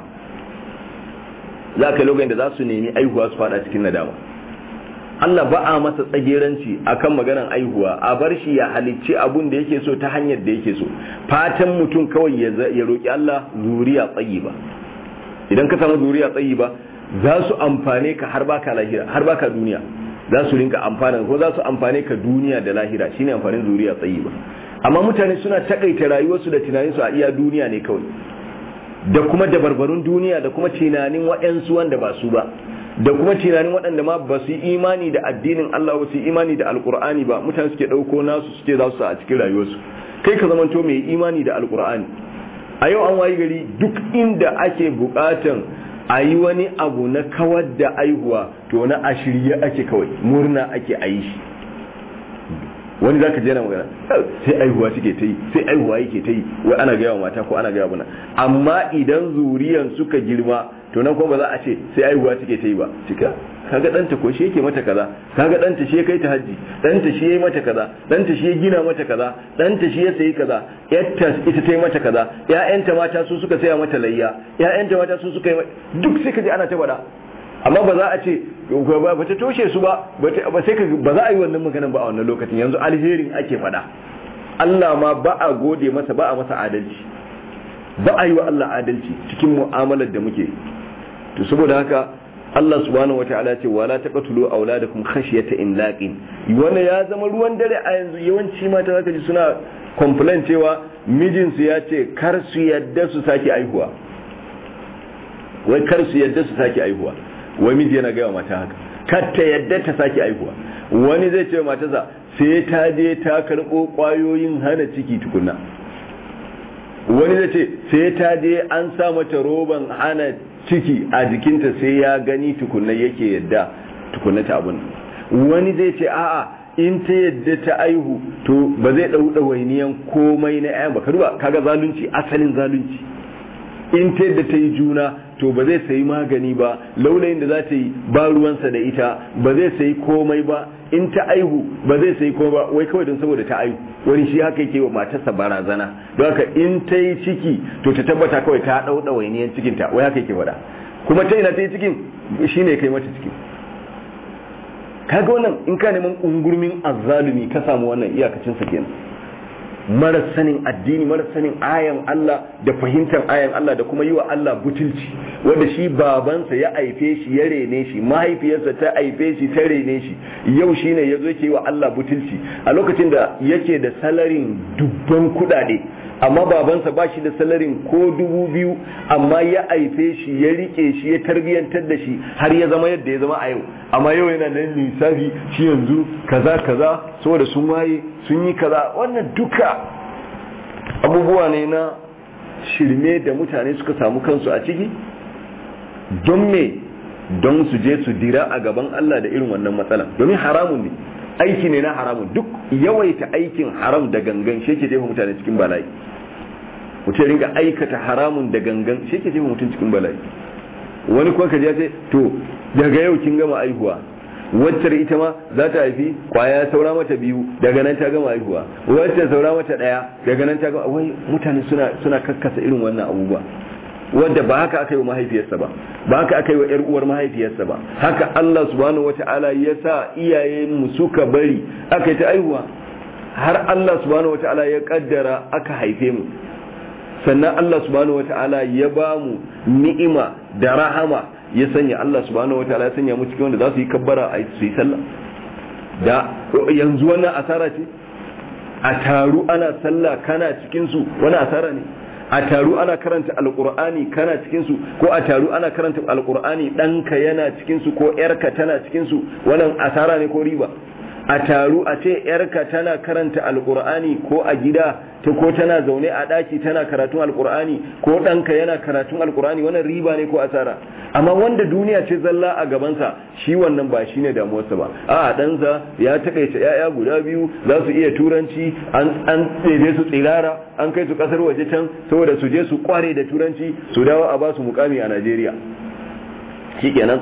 za ka lokacin da za su nemi aihuwa su fada cikin nadama Allah ba a masa tsageranci akan maganan aihuwa a bar shi ya halicci abun da yake so ta hanyar da yake so fatan mutum kawai ya roki Allah zuriya tsayi ba idan ka samu zuriya tsayi ba za su amfane ka har baka lahira har baka duniya za su rinka amfana ko za su amfane ka duniya da lahira shine amfanin zuriya tsayi ba amma mutane suna takaita rayuwarsu da tunaninsu a iya duniya ne kawai da kuma dabarbarun duniya da kuma tunanin waɗansu wanda ba su ba da kuma tunanin waɗanda ma ba su yi imani da addinin Allah ba su yi imani da alkur'ani ba mutane suke ɗauko nasu suke za su a cikin rayuwarsu kai ka zamanto mai imani da alkur'ani a yau an wayi gari duk inda ake buƙatan a yi wani abu na kawar da aihuwa to na a shirye ake kawai murna ake a yi shi wani zaka je yana magana sai aihuwa take ta yi sai aihuwa yake ta yi wai ana gaya wa mata ko ana gaya buna amma idan zuriyan suka girma to nan kuma ba za a ce sai aihuwa take ta yi ba cika kaga danta ko shi yake mata kaza kaga danta shi ya kai ta haji danta shi ya yi mata kaza danta shi ya gina mata kaza danta shi ya sayi kaza yatta ita ta yi mata kaza ƴaƴanta mata su suka saya mata layya ƴaƴanta mata su suka yi duk sai ka ji ana ta faɗa amma ba za a ce ba ta toshe su ba ba sai ka ba za a yi wannan maganan ba a wannan lokacin yanzu alherin ake faɗa Allah ma ba a gode masa ba a masa adalci ba a yi wa Allah adalci cikin mu'amalar da muke to saboda haka Allah subhanahu wataala ya ce wala taqtulu auladakum khashyata imlaqin wannan ya zama ruwan dare a yanzu yawanci mata zaka ji suna complain cewa mijinsu ya ce kar su yadda su sake aihuwa wai kar su yadda su sake aihuwa wai miji yana gaya mata haka kar ta yadda ta sake aihuwa wani zai ce matarsa sai ta je ta karɓo ƙwayoyin hana ciki tukunna wani zai ce sai ta je an sa mata roban hana ciki a jikinta sai ya gani tukunna yake yadda tukunna ta abun wani zai ce a'a in ta yadda ta aihu to ba zai ɗau ɗawainiyan komai na 'yan ba ka duba kaga zalunci asalin zalunci in ta yadda ta yi juna to ba zai sayi magani ba laulayin da za ta yi ba ruwansa da ita ba zai sayi komai ba in ta aihu ba zai sayi komai ba wai kawai don saboda ta aihu wani shi haka yake wa matarsa barazana don haka in ta yi ciki to ta tabbata kawai ta ɗau ɗawainiyan cikinta wai haka yake faɗa kuma ta ina ta yi cikin shine kai mata cikin kaga wannan in ka neman ungurmin azzalumi ka samu wannan iyakacin sa kenan mara sanin addini mara sanin ayan Allah da fahimtar ayan Allah da kuma yi wa Allah butulci wanda shi babansa ya aife shi ya rene shi mahaifiyarsa ta aife shi ta rene shi yau shine ya zo yake wa Allah butulci a lokacin da yake da salarin dubban kuɗaɗe amma babansa ba shi da salarin ko dubu biyu amma ya aife shi ya rike shi ya tarbiyantar da shi har ya zama yadda ya zama a yau amma yau yana nan lissafi shi yanzu kaza kaza saboda sun waye sun yi kaza wannan duka abubuwa ne na shirme da mutane suka samu kansu a ciki don me don su je su dira a gaban Allah da irin wannan matsala domin haramun ne aiki ne na haramun duk yawaita aikin haram da gangan shi ke jefa mutane cikin bala'i mutum ya ringa aikata haramun da gangan shi ke jefa mutum cikin bala'i wani kuma ka ce to daga yau kin gama aihuwa waccar ita ma za ta haifi kwaya saura mata biyu daga nan ta gama aihuwa wacce saura mata daya daga nan ta gama wai mutane suna suna kakkasa irin wannan abubuwa wadda ba haka aka yi wa mahaifiyarsa ba ba haka aka yi wa 'yar uwar mahaifiyarsa ba haka Allah subhanahu wata'ala ya sa iyayen suka bari aka yi ta aihuwa har Allah subhanahu wata'ala ya kaddara aka haife mu sannan Allah subhanahu wata'ala ya ba mu ni'ima da rahama ya sanya Allah subhanahu wata'ala ya sanya mu cikin wanda za su yi kabbara a su yi sallah da yanzu wannan asara ce a taru ana sallah kana cikin su wani asara ne a taru ana karanta alkur'ani kana cikinsu ko a taru ana karanta alkur'ani ɗanka yana cikinsu ko ‘yarka tana cikinsu wannan asara ne ko riba a taru a ce ‘yarka tana karanta alkur'ani ko a gida ta ko tana zaune a ɗaki tana karatun alkur'ani ko ɗanka yana karatun alkur'ani wannan riba ne ko asara amma wanda duniya ce zalla a gabansa shi wannan ba shine damuwarsa ba a ɗansa ya takaice ‘ya'ya guda biyu za su iya turanci an ɗebe su tsirara an kai su ƙasar waje can saboda su je su kware da turanci su dawo a ba su mukami a najeriya shikenan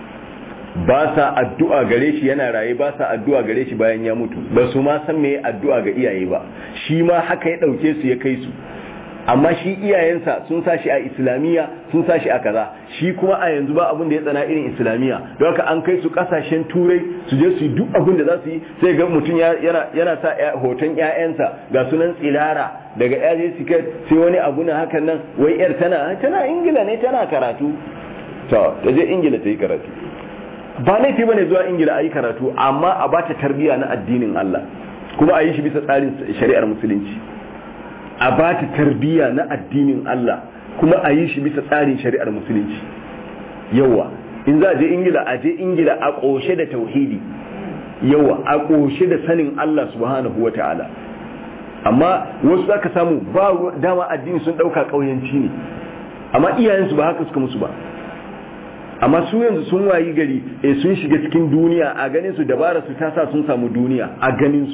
ba sa addu'a gare shi yana raye ba sa addu'a gare shi bayan ya mutu ba su ma san me addu'a ga iyaye ba shi ma haka ya ɗauke su ya kai su amma shi iyayensa sun sa shi a islamiyya sun sa shi a kaza shi kuma a yanzu ba abin da ya tsana irin islamiyya don haka an kai su kasashen turai su je su yi duk abin da za su yi sai ga mutum yana sa hoton ƴaƴansa ga sunan tsilara daga yaje siket sai wani abu na hakan nan wai yar tana tana ingila ne tana karatu to ta je ingila ta yi karatu ba laifi bane zuwa ingila a yi karatu amma a bata tarbiyya na addinin Allah kuma a yi shi bisa tsarin shari'ar musulunci a ba ta tarbiyya na addinin Allah kuma a yi shi bisa tsarin shari'ar musulunci yawa in za a je ingila a je ingila a ƙoshe da tauhidi yawa a ƙoshe da sanin Allah subhanahu wa ta'ala amma wasu za ka samu ba dama addini sun ɗauka ƙauyanci ne amma iyayensu ba haka suka musu ba amma su yanzu sun wayi gari e sun shiga cikin duniya a ganin su dabara su ta sa sun samu duniya a ganin su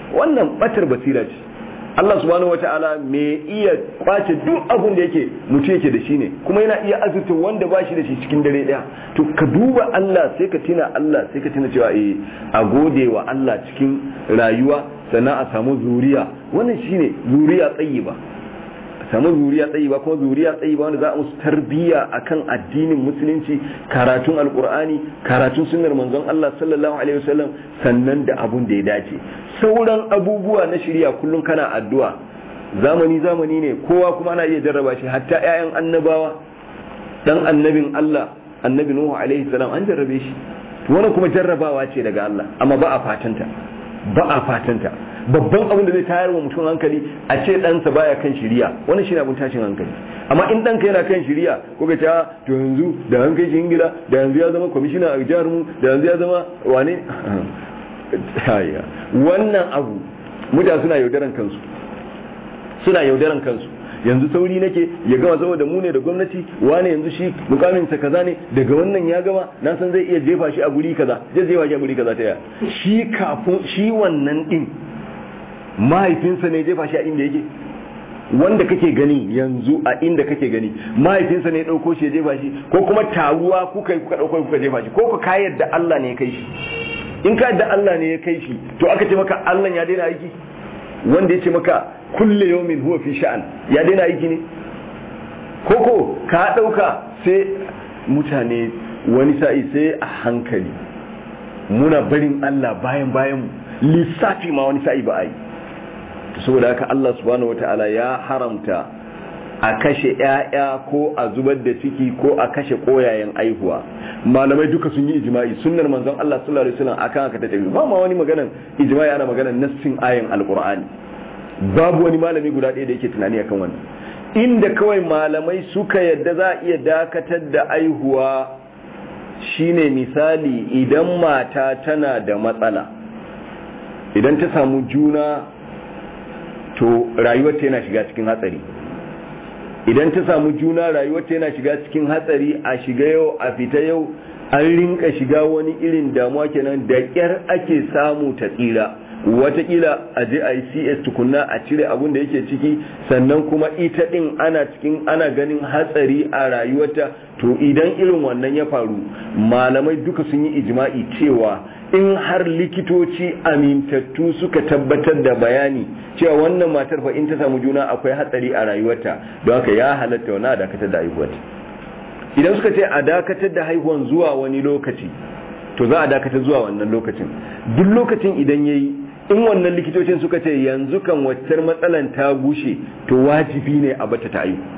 wannan batar basira ce Allah subhanahu wata'ala me iya kwace duk abun da yake mutum yake da shi ne kuma yana iya azurta wanda ba shi da shi cikin dare daya to ka duba Allah sai ka tina Allah sai ka tina cewa eh a gode wa Allah cikin rayuwa sannan a samu zuriya wannan shine zuriya tsayiba samu zuriya tsayi ba kuma zuriya tsayi ba wanda za a musu tarbiyya akan addinin musulunci karatun alkur'ani karatun sunnar manzon Allah sallallahu alaihi wasallam sannan da abun da ya dace sauran abubuwa na shirya kullum kana addu'a zamani zamani ne kowa kuma ana iya jarraba shi hatta ƴaƴan annabawa dan annabin Allah annabi Nuhu alaihi salam an jarrabe shi wannan kuma jarrabawa ce daga Allah amma ba a fatanta ba a fatanta babban abin da zai tayar wa mutum hankali a ce ɗansa baya kan shiriya wannan shi ne abin tashin hankali amma in ɗanka yana kan shiriya ko ka ce to yanzu da an kai shi ingila da yanzu ya zama kwamishina a jihar mu da yanzu ya zama wane wannan abu mutane suna yaudaran kansu suna yaudaran kansu yanzu sauri nake ya gama saboda mu ne da gwamnati wane yanzu shi mukamin sa kaza ne daga wannan ya gama na san zai iya jefa shi a guri kaza zai jefa shi a guri kaza ta ya shi kafin shi wannan din mahaifinsa ne jefa shi a inda yake wanda kake gani yanzu a inda kake gani mahaifinsa ne ɗauko shi ya jefa shi ko kuma taruwa kuka yi kuka ɗauko kuka jefa shi ko ka yadda Allah ne ya kai shi in ka yadda Allah ne ya kai shi to aka ce maka Allah ya daina aiki wanda ya ce maka kulle yawmin huwa fi sha'an ya daina aiki ne koko ka ɗauka sai mutane wani sa'i sai a hankali muna barin Allah bayan bayan lissafi ma wani sa'i ba a yi saboda haka Allah subhanahu wataala ya haramta a kashe ƴaƴa ko a zubar da ciki ko a kashe koyayen aihuwa malamai duka sun yi ijma'i sunnar manzon Allah sallallahu alaihi wasallam akan haka ta tafi ba ma wani maganan ijma'i ana maganan nassin ayan alqur'ani babu wani malami guda ɗaya da yake tunani akan wannan inda kawai malamai suka yadda za a iya dakatar da aihuwa shine misali idan mata tana da matsala idan ta samu juna to rayuwarta yana shiga cikin hatsari idan ta samu juna rayuwarta yana shiga cikin hatsari a shiga yau a fita yau an rinka shiga wani irin damuwa kenan da kyar ake samu ta tsira watakila a je a yi cs tukunna a cire abun da yake ciki sannan kuma ita din ana cikin ana ganin hatsari a rayuwarta to idan irin wannan ya faru malamai duka sun yi ijma'i cewa in har likitoci amintattu suka tabbatar da bayani cewa wannan matar fa in ta samu juna akwai hatsari a rayuwarta don haka ya halatta wani a dakatar da haihuwarta idan suka ce a dakatar da haihuwan zuwa wani lokaci to za a dakatar zuwa wannan lokacin duk lokacin idan yayi in wannan likitocin suka ce yanzu kan waccar matsalan ta gushe to wajibi ne a bata ta aihu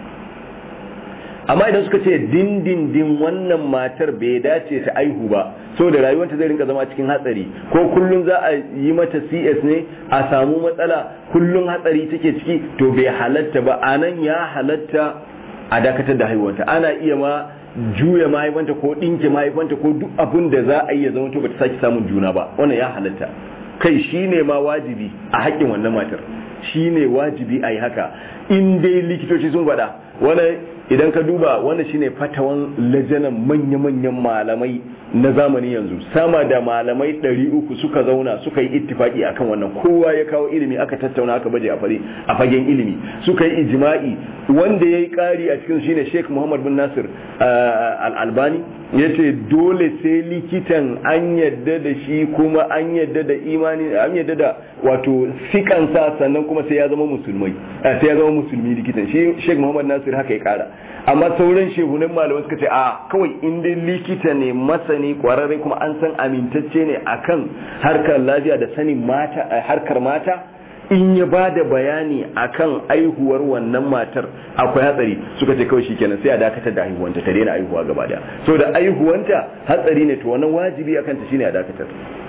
amma idan suka ce dindindin wannan matar bai dace ta aihu ba saboda rayuwarta zai rinka zama cikin hatsari ko kullum za a yi mata cs ne a samu matsala kullum hatsari take ciki to bai halatta ba anan ya halatta a dakatar da haihuwarta ana iya ma juya mahaifanta ko ɗinke mahaifanta ko duk abin da za a yi ya zama to bata sake samun juna ba wannan ya halatta kai shine ma wajibi a haƙƙin wannan matar shine wajibi a yi haka in dai likitoci sun faɗa wani idan ka duba wannan shine fatawan lajanan manya-manyan malamai na zamani yanzu sama da malamai 300 suka zauna suka yi ittifaki akan wannan kowa ya kawo ilimi aka tattauna aka baje a fagen ilimi suka yi ijma'i wanda ya yi ƙari a cikin shine sheikh muhammad bin nasir al-albani ya ce dole sai likitan an yadda da shi kuma an yadda da imani an yadda da wato sikansa sannan kuma sai ya zama musulmai sai ya zama musulmi likitan shi sheikh muhammad nasir haka ya kara amma sauran shehunan malamai suka ce a kawai inda likita ne masani kwararre kuma an san amintacce ne akan harkar lafiya da sanin mata harkar mata in ya ba da bayani akan aihuwar wannan matar akwai hatsari suka ce kawai shikenan sai a dakatar da aihuwanta ta daina aihuwa gaba daya so da aihuwanta hatsari ne to wannan wajibi akan ta shine a dakatar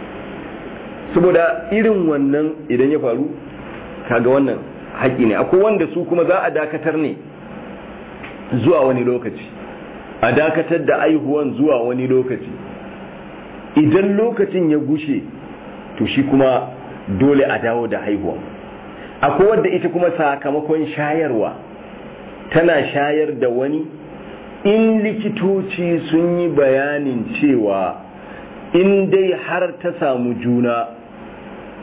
saboda irin wannan idan ya faru kaga wannan haƙi ne akwai wanda su kuma za a dakatar ne zuwa wani lokaci a dakatar da aihuwan zuwa wani lokaci idan lokacin ya gushe to shi kuma dole a dawo da haihuwa akwai wadda ita kuma sakamakon shayarwa tana shayar da wani in likitoci sun yi bayanin cewa in dai har ta samu juna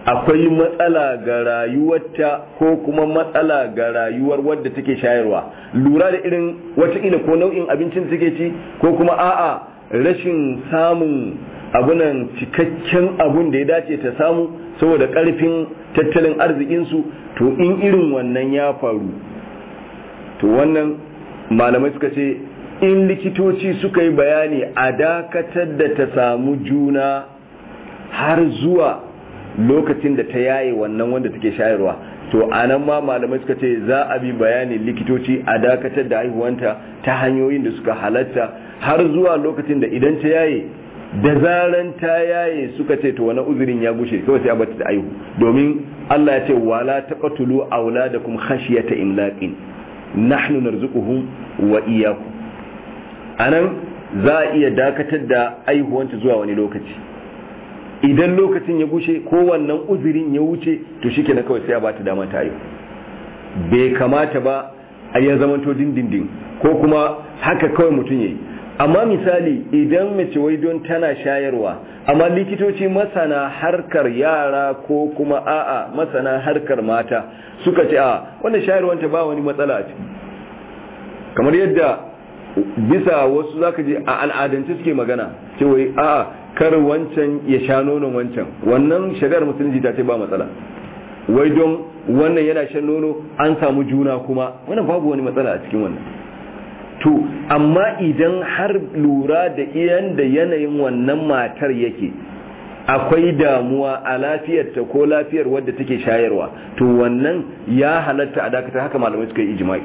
akwai matsala ga rayuwarta ko kuma matsala ga rayuwar wadda take shayarwa lura da irin wataƙila ko nau'in abincin da take ci ko kuma a'a rashin samun abunan cikakken abun da ya dace ta samu saboda ƙarfin tattalin arzikinsu to in irin wannan ya faru to wannan malamai suka ce in likitoci suka yi bayani a dakatar da ta samu juna har zuwa lokacin da ta yaye wannan wanda take shayarwa to anan ma malamai suka ce za a bi bayanin likitoci a dakatar da haihuwanta ta hanyoyin da suka halatta har zuwa lokacin da idan ta yaye da zaran ta yaye suka ce to wani uzurin ya gushe kawai sai a bata da aihu domin Allah ya ce wala taqtulu auladakum khashyata imlaqin nahnu narzuquhum wa iyyakum anan za a iya dakatar da aihuwanta zuwa wani lokaci idan lokacin ya gushe ko wannan uzurin ya wuce to shi na kawai sai a bata dama ta aihu bai kamata ba a ya zamanto dindindin ko kuma haka kawai mutum yayi amma misali idan mace wai don tana shayarwa amma likitoci masana harkar yara ko kuma a'a masana harkar mata suka ce a wanda shayarwanta ba wani matsala a ciki kamar yadda bisa wasu zaka je a al'adance suke magana ce wai a'a kar wancan ya sha nonon wancan wannan shari'ar musulunci ta ce ba matsala wai don wannan yana shan nono an samu juna kuma wannan babu wani matsala a cikin wannan to amma idan har lura da iyan da yanayin wannan matar yake akwai damuwa a lafiyarta ko lafiyar wadda take shayarwa to wannan ya halatta a dakatar haka malamai suka yi ijma'i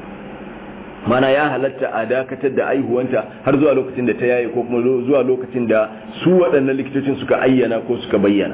mana ya halatta a dakatar da aihuwanta har zuwa lokacin da ta yaye ko kuma zuwa lokacin da su waɗannan likitocin suka ayyana ko suka bayyana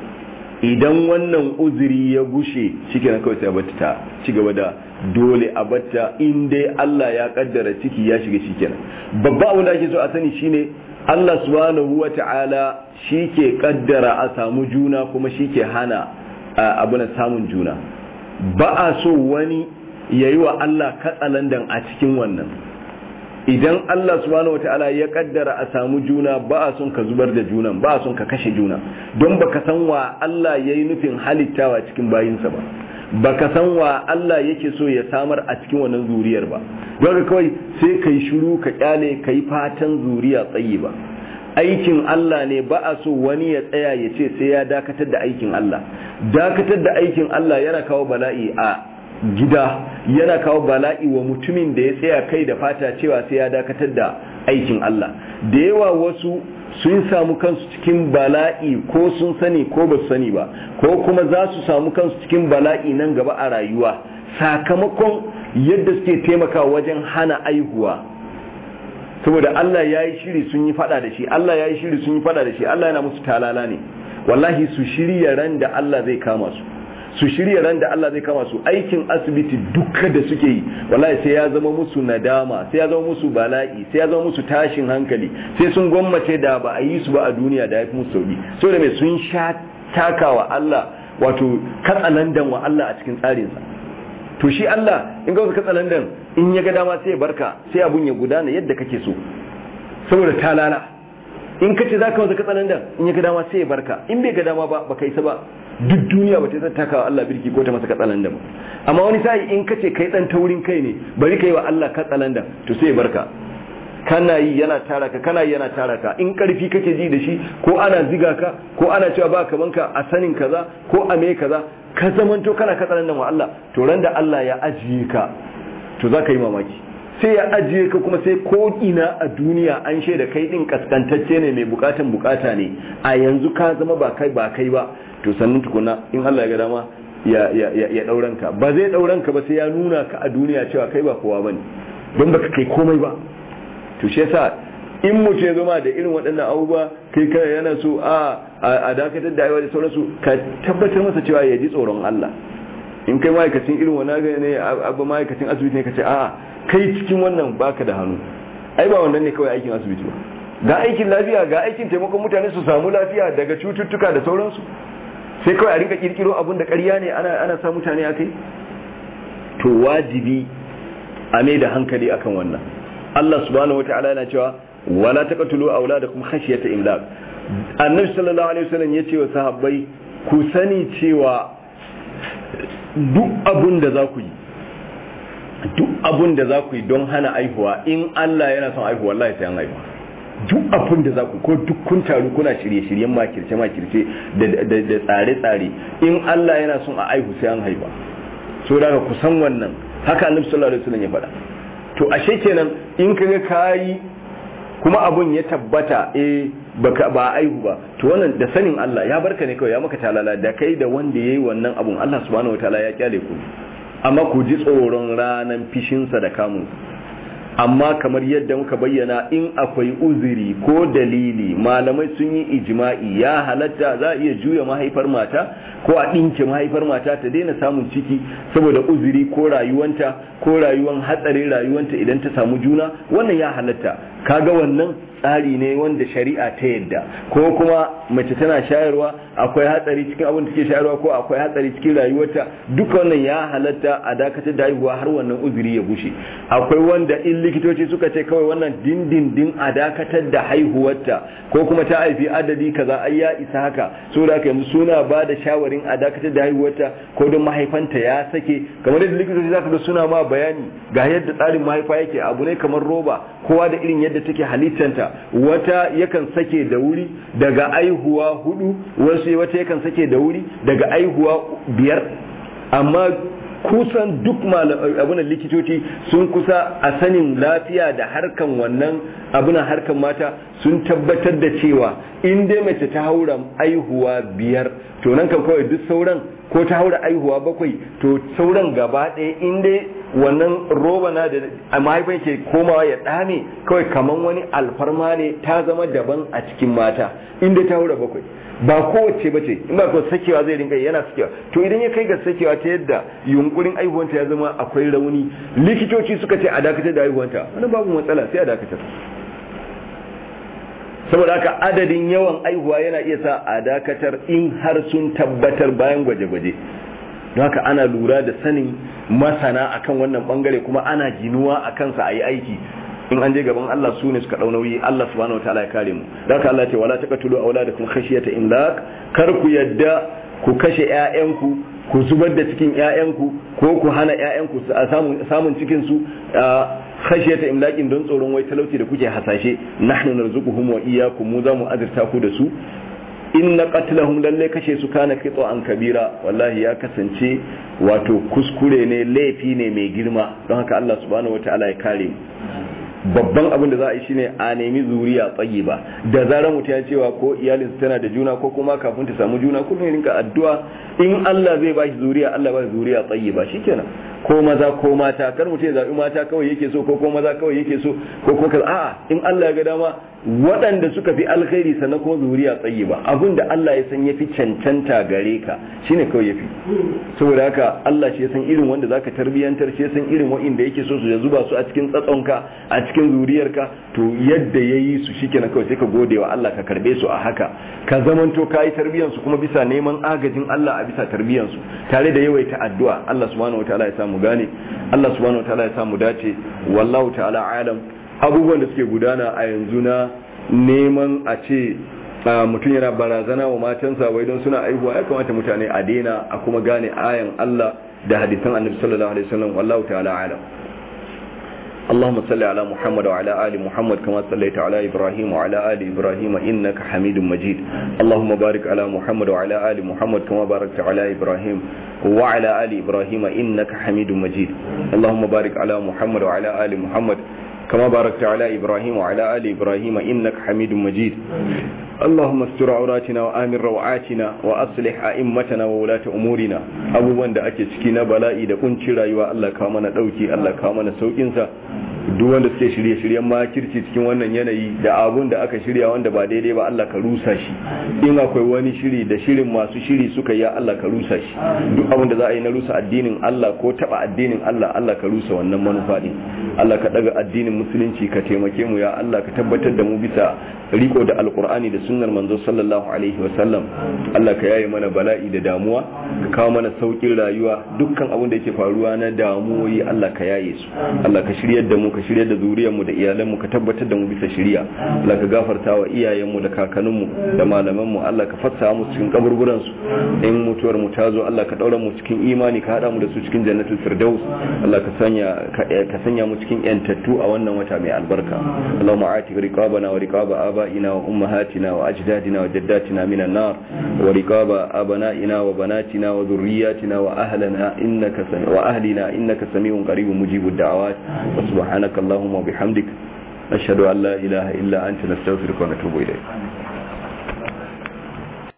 idan wannan uzuri ya gushe shikenan kawai sai a batta ta ci gaba da dole a batta in dai Allah ya kaddara ciki ya shiga shikenan babba abin da ake so a sani shine Allah subhanahu wata'ala shi ke kaddara a samu juna kuma shi ke hana abu na samun juna ba a so wani ya yi wa Allah katsalandan a cikin wannan idan Allah subhanahu wata'ala ya kaddara a samu juna ba a son ka zubar da junan ba a son ka kashe juna don baka san wa Allah ya yi nufin halittawa cikin bayinsa ba baka san wa Allah yake so ya samar a cikin wannan zuriyar ba don kawai sai kai shiru ka kyale kai fatan zuriya tsayi ba aikin Allah ne ba a so wani ya tsaya ya ce sai ya dakatar da aikin Allah dakatar da aikin Allah yana kawo bala'i a gida yana kawo bala'i wa mutumin da ya tsaya kai da fata cewa sai ya dakatar da aikin Allah da yawa wasu sun samu kansu cikin bala'i ko sun sani ko ba su sani ba ko kuma za su samu kansu cikin bala'i nan gaba a rayuwa sakamakon yadda suke taimakawa wajen hana aihuwa saboda Allah ya yi shiri sun yi fada da shi Allah ya yi shiri sun yi fada da shi Allah yana musu talala ne wallahi su shirya ran da Allah zai kama su su shirya ran da Allah zai kama su aikin asibiti duka da suke yi wallahi sai ya zama musu nadama sai ya zama musu bala'i sai ya zama musu tashin hankali sai sun gwammace da ba a yi su ba a duniya da ya fi musu sauki saboda mai sun sha takawa Allah wato katsalandan wa Allah a cikin tsarinsa to shi Allah in ga wasu katsalandan in ya ga dama sai ya barka sai abun ya gudana yadda kake so saboda talala in ka ce za ka wasu katsalandan in ya ga dama sai ya barka in bai ga dama ba baka isa ba duk duniya ba ta zai taka wa Allah birki ko ta masa katsalandan ba amma wani sa'i in ka ce kai dan taurin kai ne bari ka yi wa Allah katsalandan to sai ya barka kana yi yana tara ka kana yi yana tara ka in karfi kake ji da shi ko ana ziga ka ko ana cewa ba kaman ka a sanin kaza ko a me kaza ka zamanto kana katsalandan wa Allah to ran da Allah ya ajiye ka to za ka yi mamaki sai ya ajiye ka kuma sai ko ina a duniya an shaida kai din kaskantacce ne mai bukatan bukata ne a yanzu ka zama ba kai ba kai ba to sannan tukuna in Allah ya ga dama ya ya ya dauran ka ba zai dauran ka ba sai ya nuna ka a duniya cewa kai ba kowa bane don baka kai komai ba to shi yasa in mutum ya zama da irin waɗannan abubuwa kai kai yana so a a dakatar da aiwa da sauransu ka tabbatar masa cewa ya ji tsoron Allah in kai ma'aikacin irin wani ne abu ma'aikacin asibiti ne ka ce a'a kai cikin wannan baka da hannu ai ba wannan ne kawai aikin asibiti ba ga aikin lafiya ga aikin taimakon mutane su samu lafiya daga cututtuka da sauransu sai kawai a rinka kirkiro abun da ƙarya ne ana ana sa mutane akai to wajibi a mai da hankali akan wannan Allah subhanahu wataala yana cewa wala taqtulu auladakum khashyata imlaq annabi sallallahu alaihi wasallam yace wa sahabbai ku sani cewa duk abun da za ku yi duk abun da za ku yi don hana aihuwa in Allah yana son aihuwa wallahi sai an aihuwa duk abun da za ku ko duk kun taru kuna shirye-shiryen makirce makirce da tsare-tsare in Allah yana son a aihu sai an haihuwa so da ku san wannan haka annabi sallallahu alaihi wasallam ya faɗa to ashe kenan in kaga kayi kuma abun ya tabbata eh baka ba aihu ba to wannan da sanin Allah ya barka ne kawai ya maka talala da kai da wanda yayi wannan abun Allah subhanahu wataala ya kyale ku amma ku ji tsoron ranan fishinsa da kamun amma kamar yadda muka bayyana in akwai uzuri ko dalili malamai sun yi ijma'i ya halatta za a iya juya mahaifar mata ko a ɗinke mahaifar mata ta daina samun ciki saboda uzuri ko rayuwanta ko rayuwan hatsarin rayuwanta idan ta samu juna wannan ya halatta kaga wannan tsari ne wanda shari'a ta yadda ko kuma mace tana shayarwa akwai hatsari cikin abin da take shayarwa ko akwai hatsari cikin rayuwarta duka wannan ya halatta a dakatar da haihuwa har wannan uzuri ya bushe akwai wanda in likitoci suka ce kawai wannan dindindin a dakatar da haihuwarta ko kuma ta haifi adadi kaza ai ya isa haka so da yanzu suna ba da shawarin a dakatar da haihuwarta ko don mahaifanta ya sake kamar yadda likitoci zaka ga suna ma bayani ga yadda tsarin mahaifa yake abu ne kamar roba kowa da irin yadda take halittanta wata yakan sake da wuri daga aihuwa hudu wasu wata yakan sake da wuri daga aihuwa biyar amma kusan duk abunan likitoci sun kusa a sanin lafiya da harkan wannan abunan harkan mata sun tabbatar da cewa in dai mace ta haura aihuwa biyar to nan kan kawai duk sauran ko ta haura aihuwa bakwai to sauran gaba ɗaya in dai wannan roba na da mahaifin ke komawa ya dame kawai kaman wani alfarma ne ta zama daban a cikin mata inda ta haura bakwai ba kowace ba ce in ba ko sakewa zai rinka yana sakewa to idan ya kai ga sakewa ta yadda yunkurin aihuwanta ya zama akwai rauni likitoci suka ce a dakatar da aihuwanta wani babu matsala sai a dakatar saboda haka adadin yawan aihuwa yana iya sa a dakatar in har sun tabbatar bayan gwaje-gwaje don haka ana lura da sanin masana akan wannan bangare kuma ana ginuwa a kansa a yi aiki in an je gaban Allah su ne suka dau nauyi Allah subhanahu wataala ya kare mu don haka Allah ce wala taqtulu auladakum khashyata imlaq kar ku yadda ku kashe ƴaƴanku ku zubar da cikin ƴaƴanku ko ku hana ƴaƴanku samun samun cikin su khashyata imlaqin don tsoron wai talauci da kuke hasashe nahnu narzuquhum wa iyyakum mu za mu azurta ku da su inna qatlahum lalle kashe su kana kitso an kabira wallahi ya kasance wato kuskure ne laifi ne mai girma don haka Allah subhanahu wataala ya kare mu babban abin da za a yi shine a nemi zuriya tsayi ba da zarar mutum ya cewa ko iyalinsa tana da juna ko kuma kafin ta samu juna kullum ya rinka addu'a in Allah zai ba shi zuriya Allah ba shi zuriya tsayi ba shikenan ko maza ko mata kar mutum ya zabi mata kawai yake so ko ko maza kawai yake so ko ko a'a in Allah ya ga dama waɗanda suka fi alkhairi sannan kuma zuriya tsayi ba abin da Allah ya san yafi cancanta gare ka shine kawai yafi saboda haka Allah shi ya san irin wanda zaka tarbiyantar shi ya san irin wa'inda yake so su ya zuba su a cikin tsatsonka a cikin zuriyarka to yadda ya yi su shikenan kawai sai ka gode wa Allah ka karbe su a haka ka zamanto ka yi tarbiyyar su kuma bisa neman agajin Allah a bisa tarbiyyar su tare da yawaita addu'a Allah subhanahu wataala ya samu gane Allah subhanahu wataala ya samu dace wallahu ta'ala alam abubuwan da suke gudana a yanzu na neman a ce mutum yana barazana wa matansa wai don suna aihuwa ya kamata mutane a daina a kuma gane ayan Allah da hadisan annabi sallallahu alaihi wasallam wallahu ta'ala alam اللهم صل على محمد وعلى آل محمد كما صليت على إبراهيم وعلى آل إبراهيم إنك حميد مجيد اللهم بارك على محمد وعلى آل محمد كما باركت على إبراهيم وعلى آل إبراهيم إنك حميد مجيد اللهم بارك على محمد وعلى آل محمد كما باركت على إبراهيم وعلى آل إبراهيم إنك حميد مجيد اللهم استر عوراتنا وآمن روعاتنا وأصلح أئمتنا وولاة أمورنا أبو وند أكي سكينا بلائي دا كنشي رايوا الله كامنا دوكي الله كامنا سوكينسا duk wanda suke shirye-shiryen makirci cikin wannan yanayi da abun da aka shirya wanda ba daidai ba Allah ka rusa shi in akwai wani shiri da shirin masu shiri suka ya Allah ka rusa shi duk abun da za a yi na rusa addinin Allah ko taba addinin Allah Allah ka rusa wannan manufa din Allah ka daga addinin musulunci ka taimake mu ya Allah ka tabbatar da mu bisa riko da alkur'ani da sunnar manzo sallallahu alaihi wasallam Allah ka yaye mana bala'i da damuwa ka kawo mana saukin rayuwa dukkan abin da yake faruwa na damuwoyi Allah ka yaye su Allah ka shiryar da mu mu ka shirya da zuriyar mu da iyalan mu ka tabbatar da mu bisa shiriya Allah ka gafarta wa iyayen mu da kakannin mu da malaman mu Allah ka fassa mu cikin kaburburan su in mutuwar mu ta zo Allah ka daura mu cikin imani ka hada mu da su cikin jannatul firdaus Allah ka sanya ka sanya mu cikin yantattu a wannan wata mai albarka Allahumma ati riqabana wa riqaba abaina wa ummahatina wa ajdadina wa jaddatina minan nar wa riqaba abana'ina wa banatina wa dhurriyyatina wa ahlana innaka wa ahlina innaka samiun qaribun mujibud da'awat wa subhanaka allahumma wa bihamdik ashhadu an la ilaha illa anta nastaghfiruka wa natubu ilayk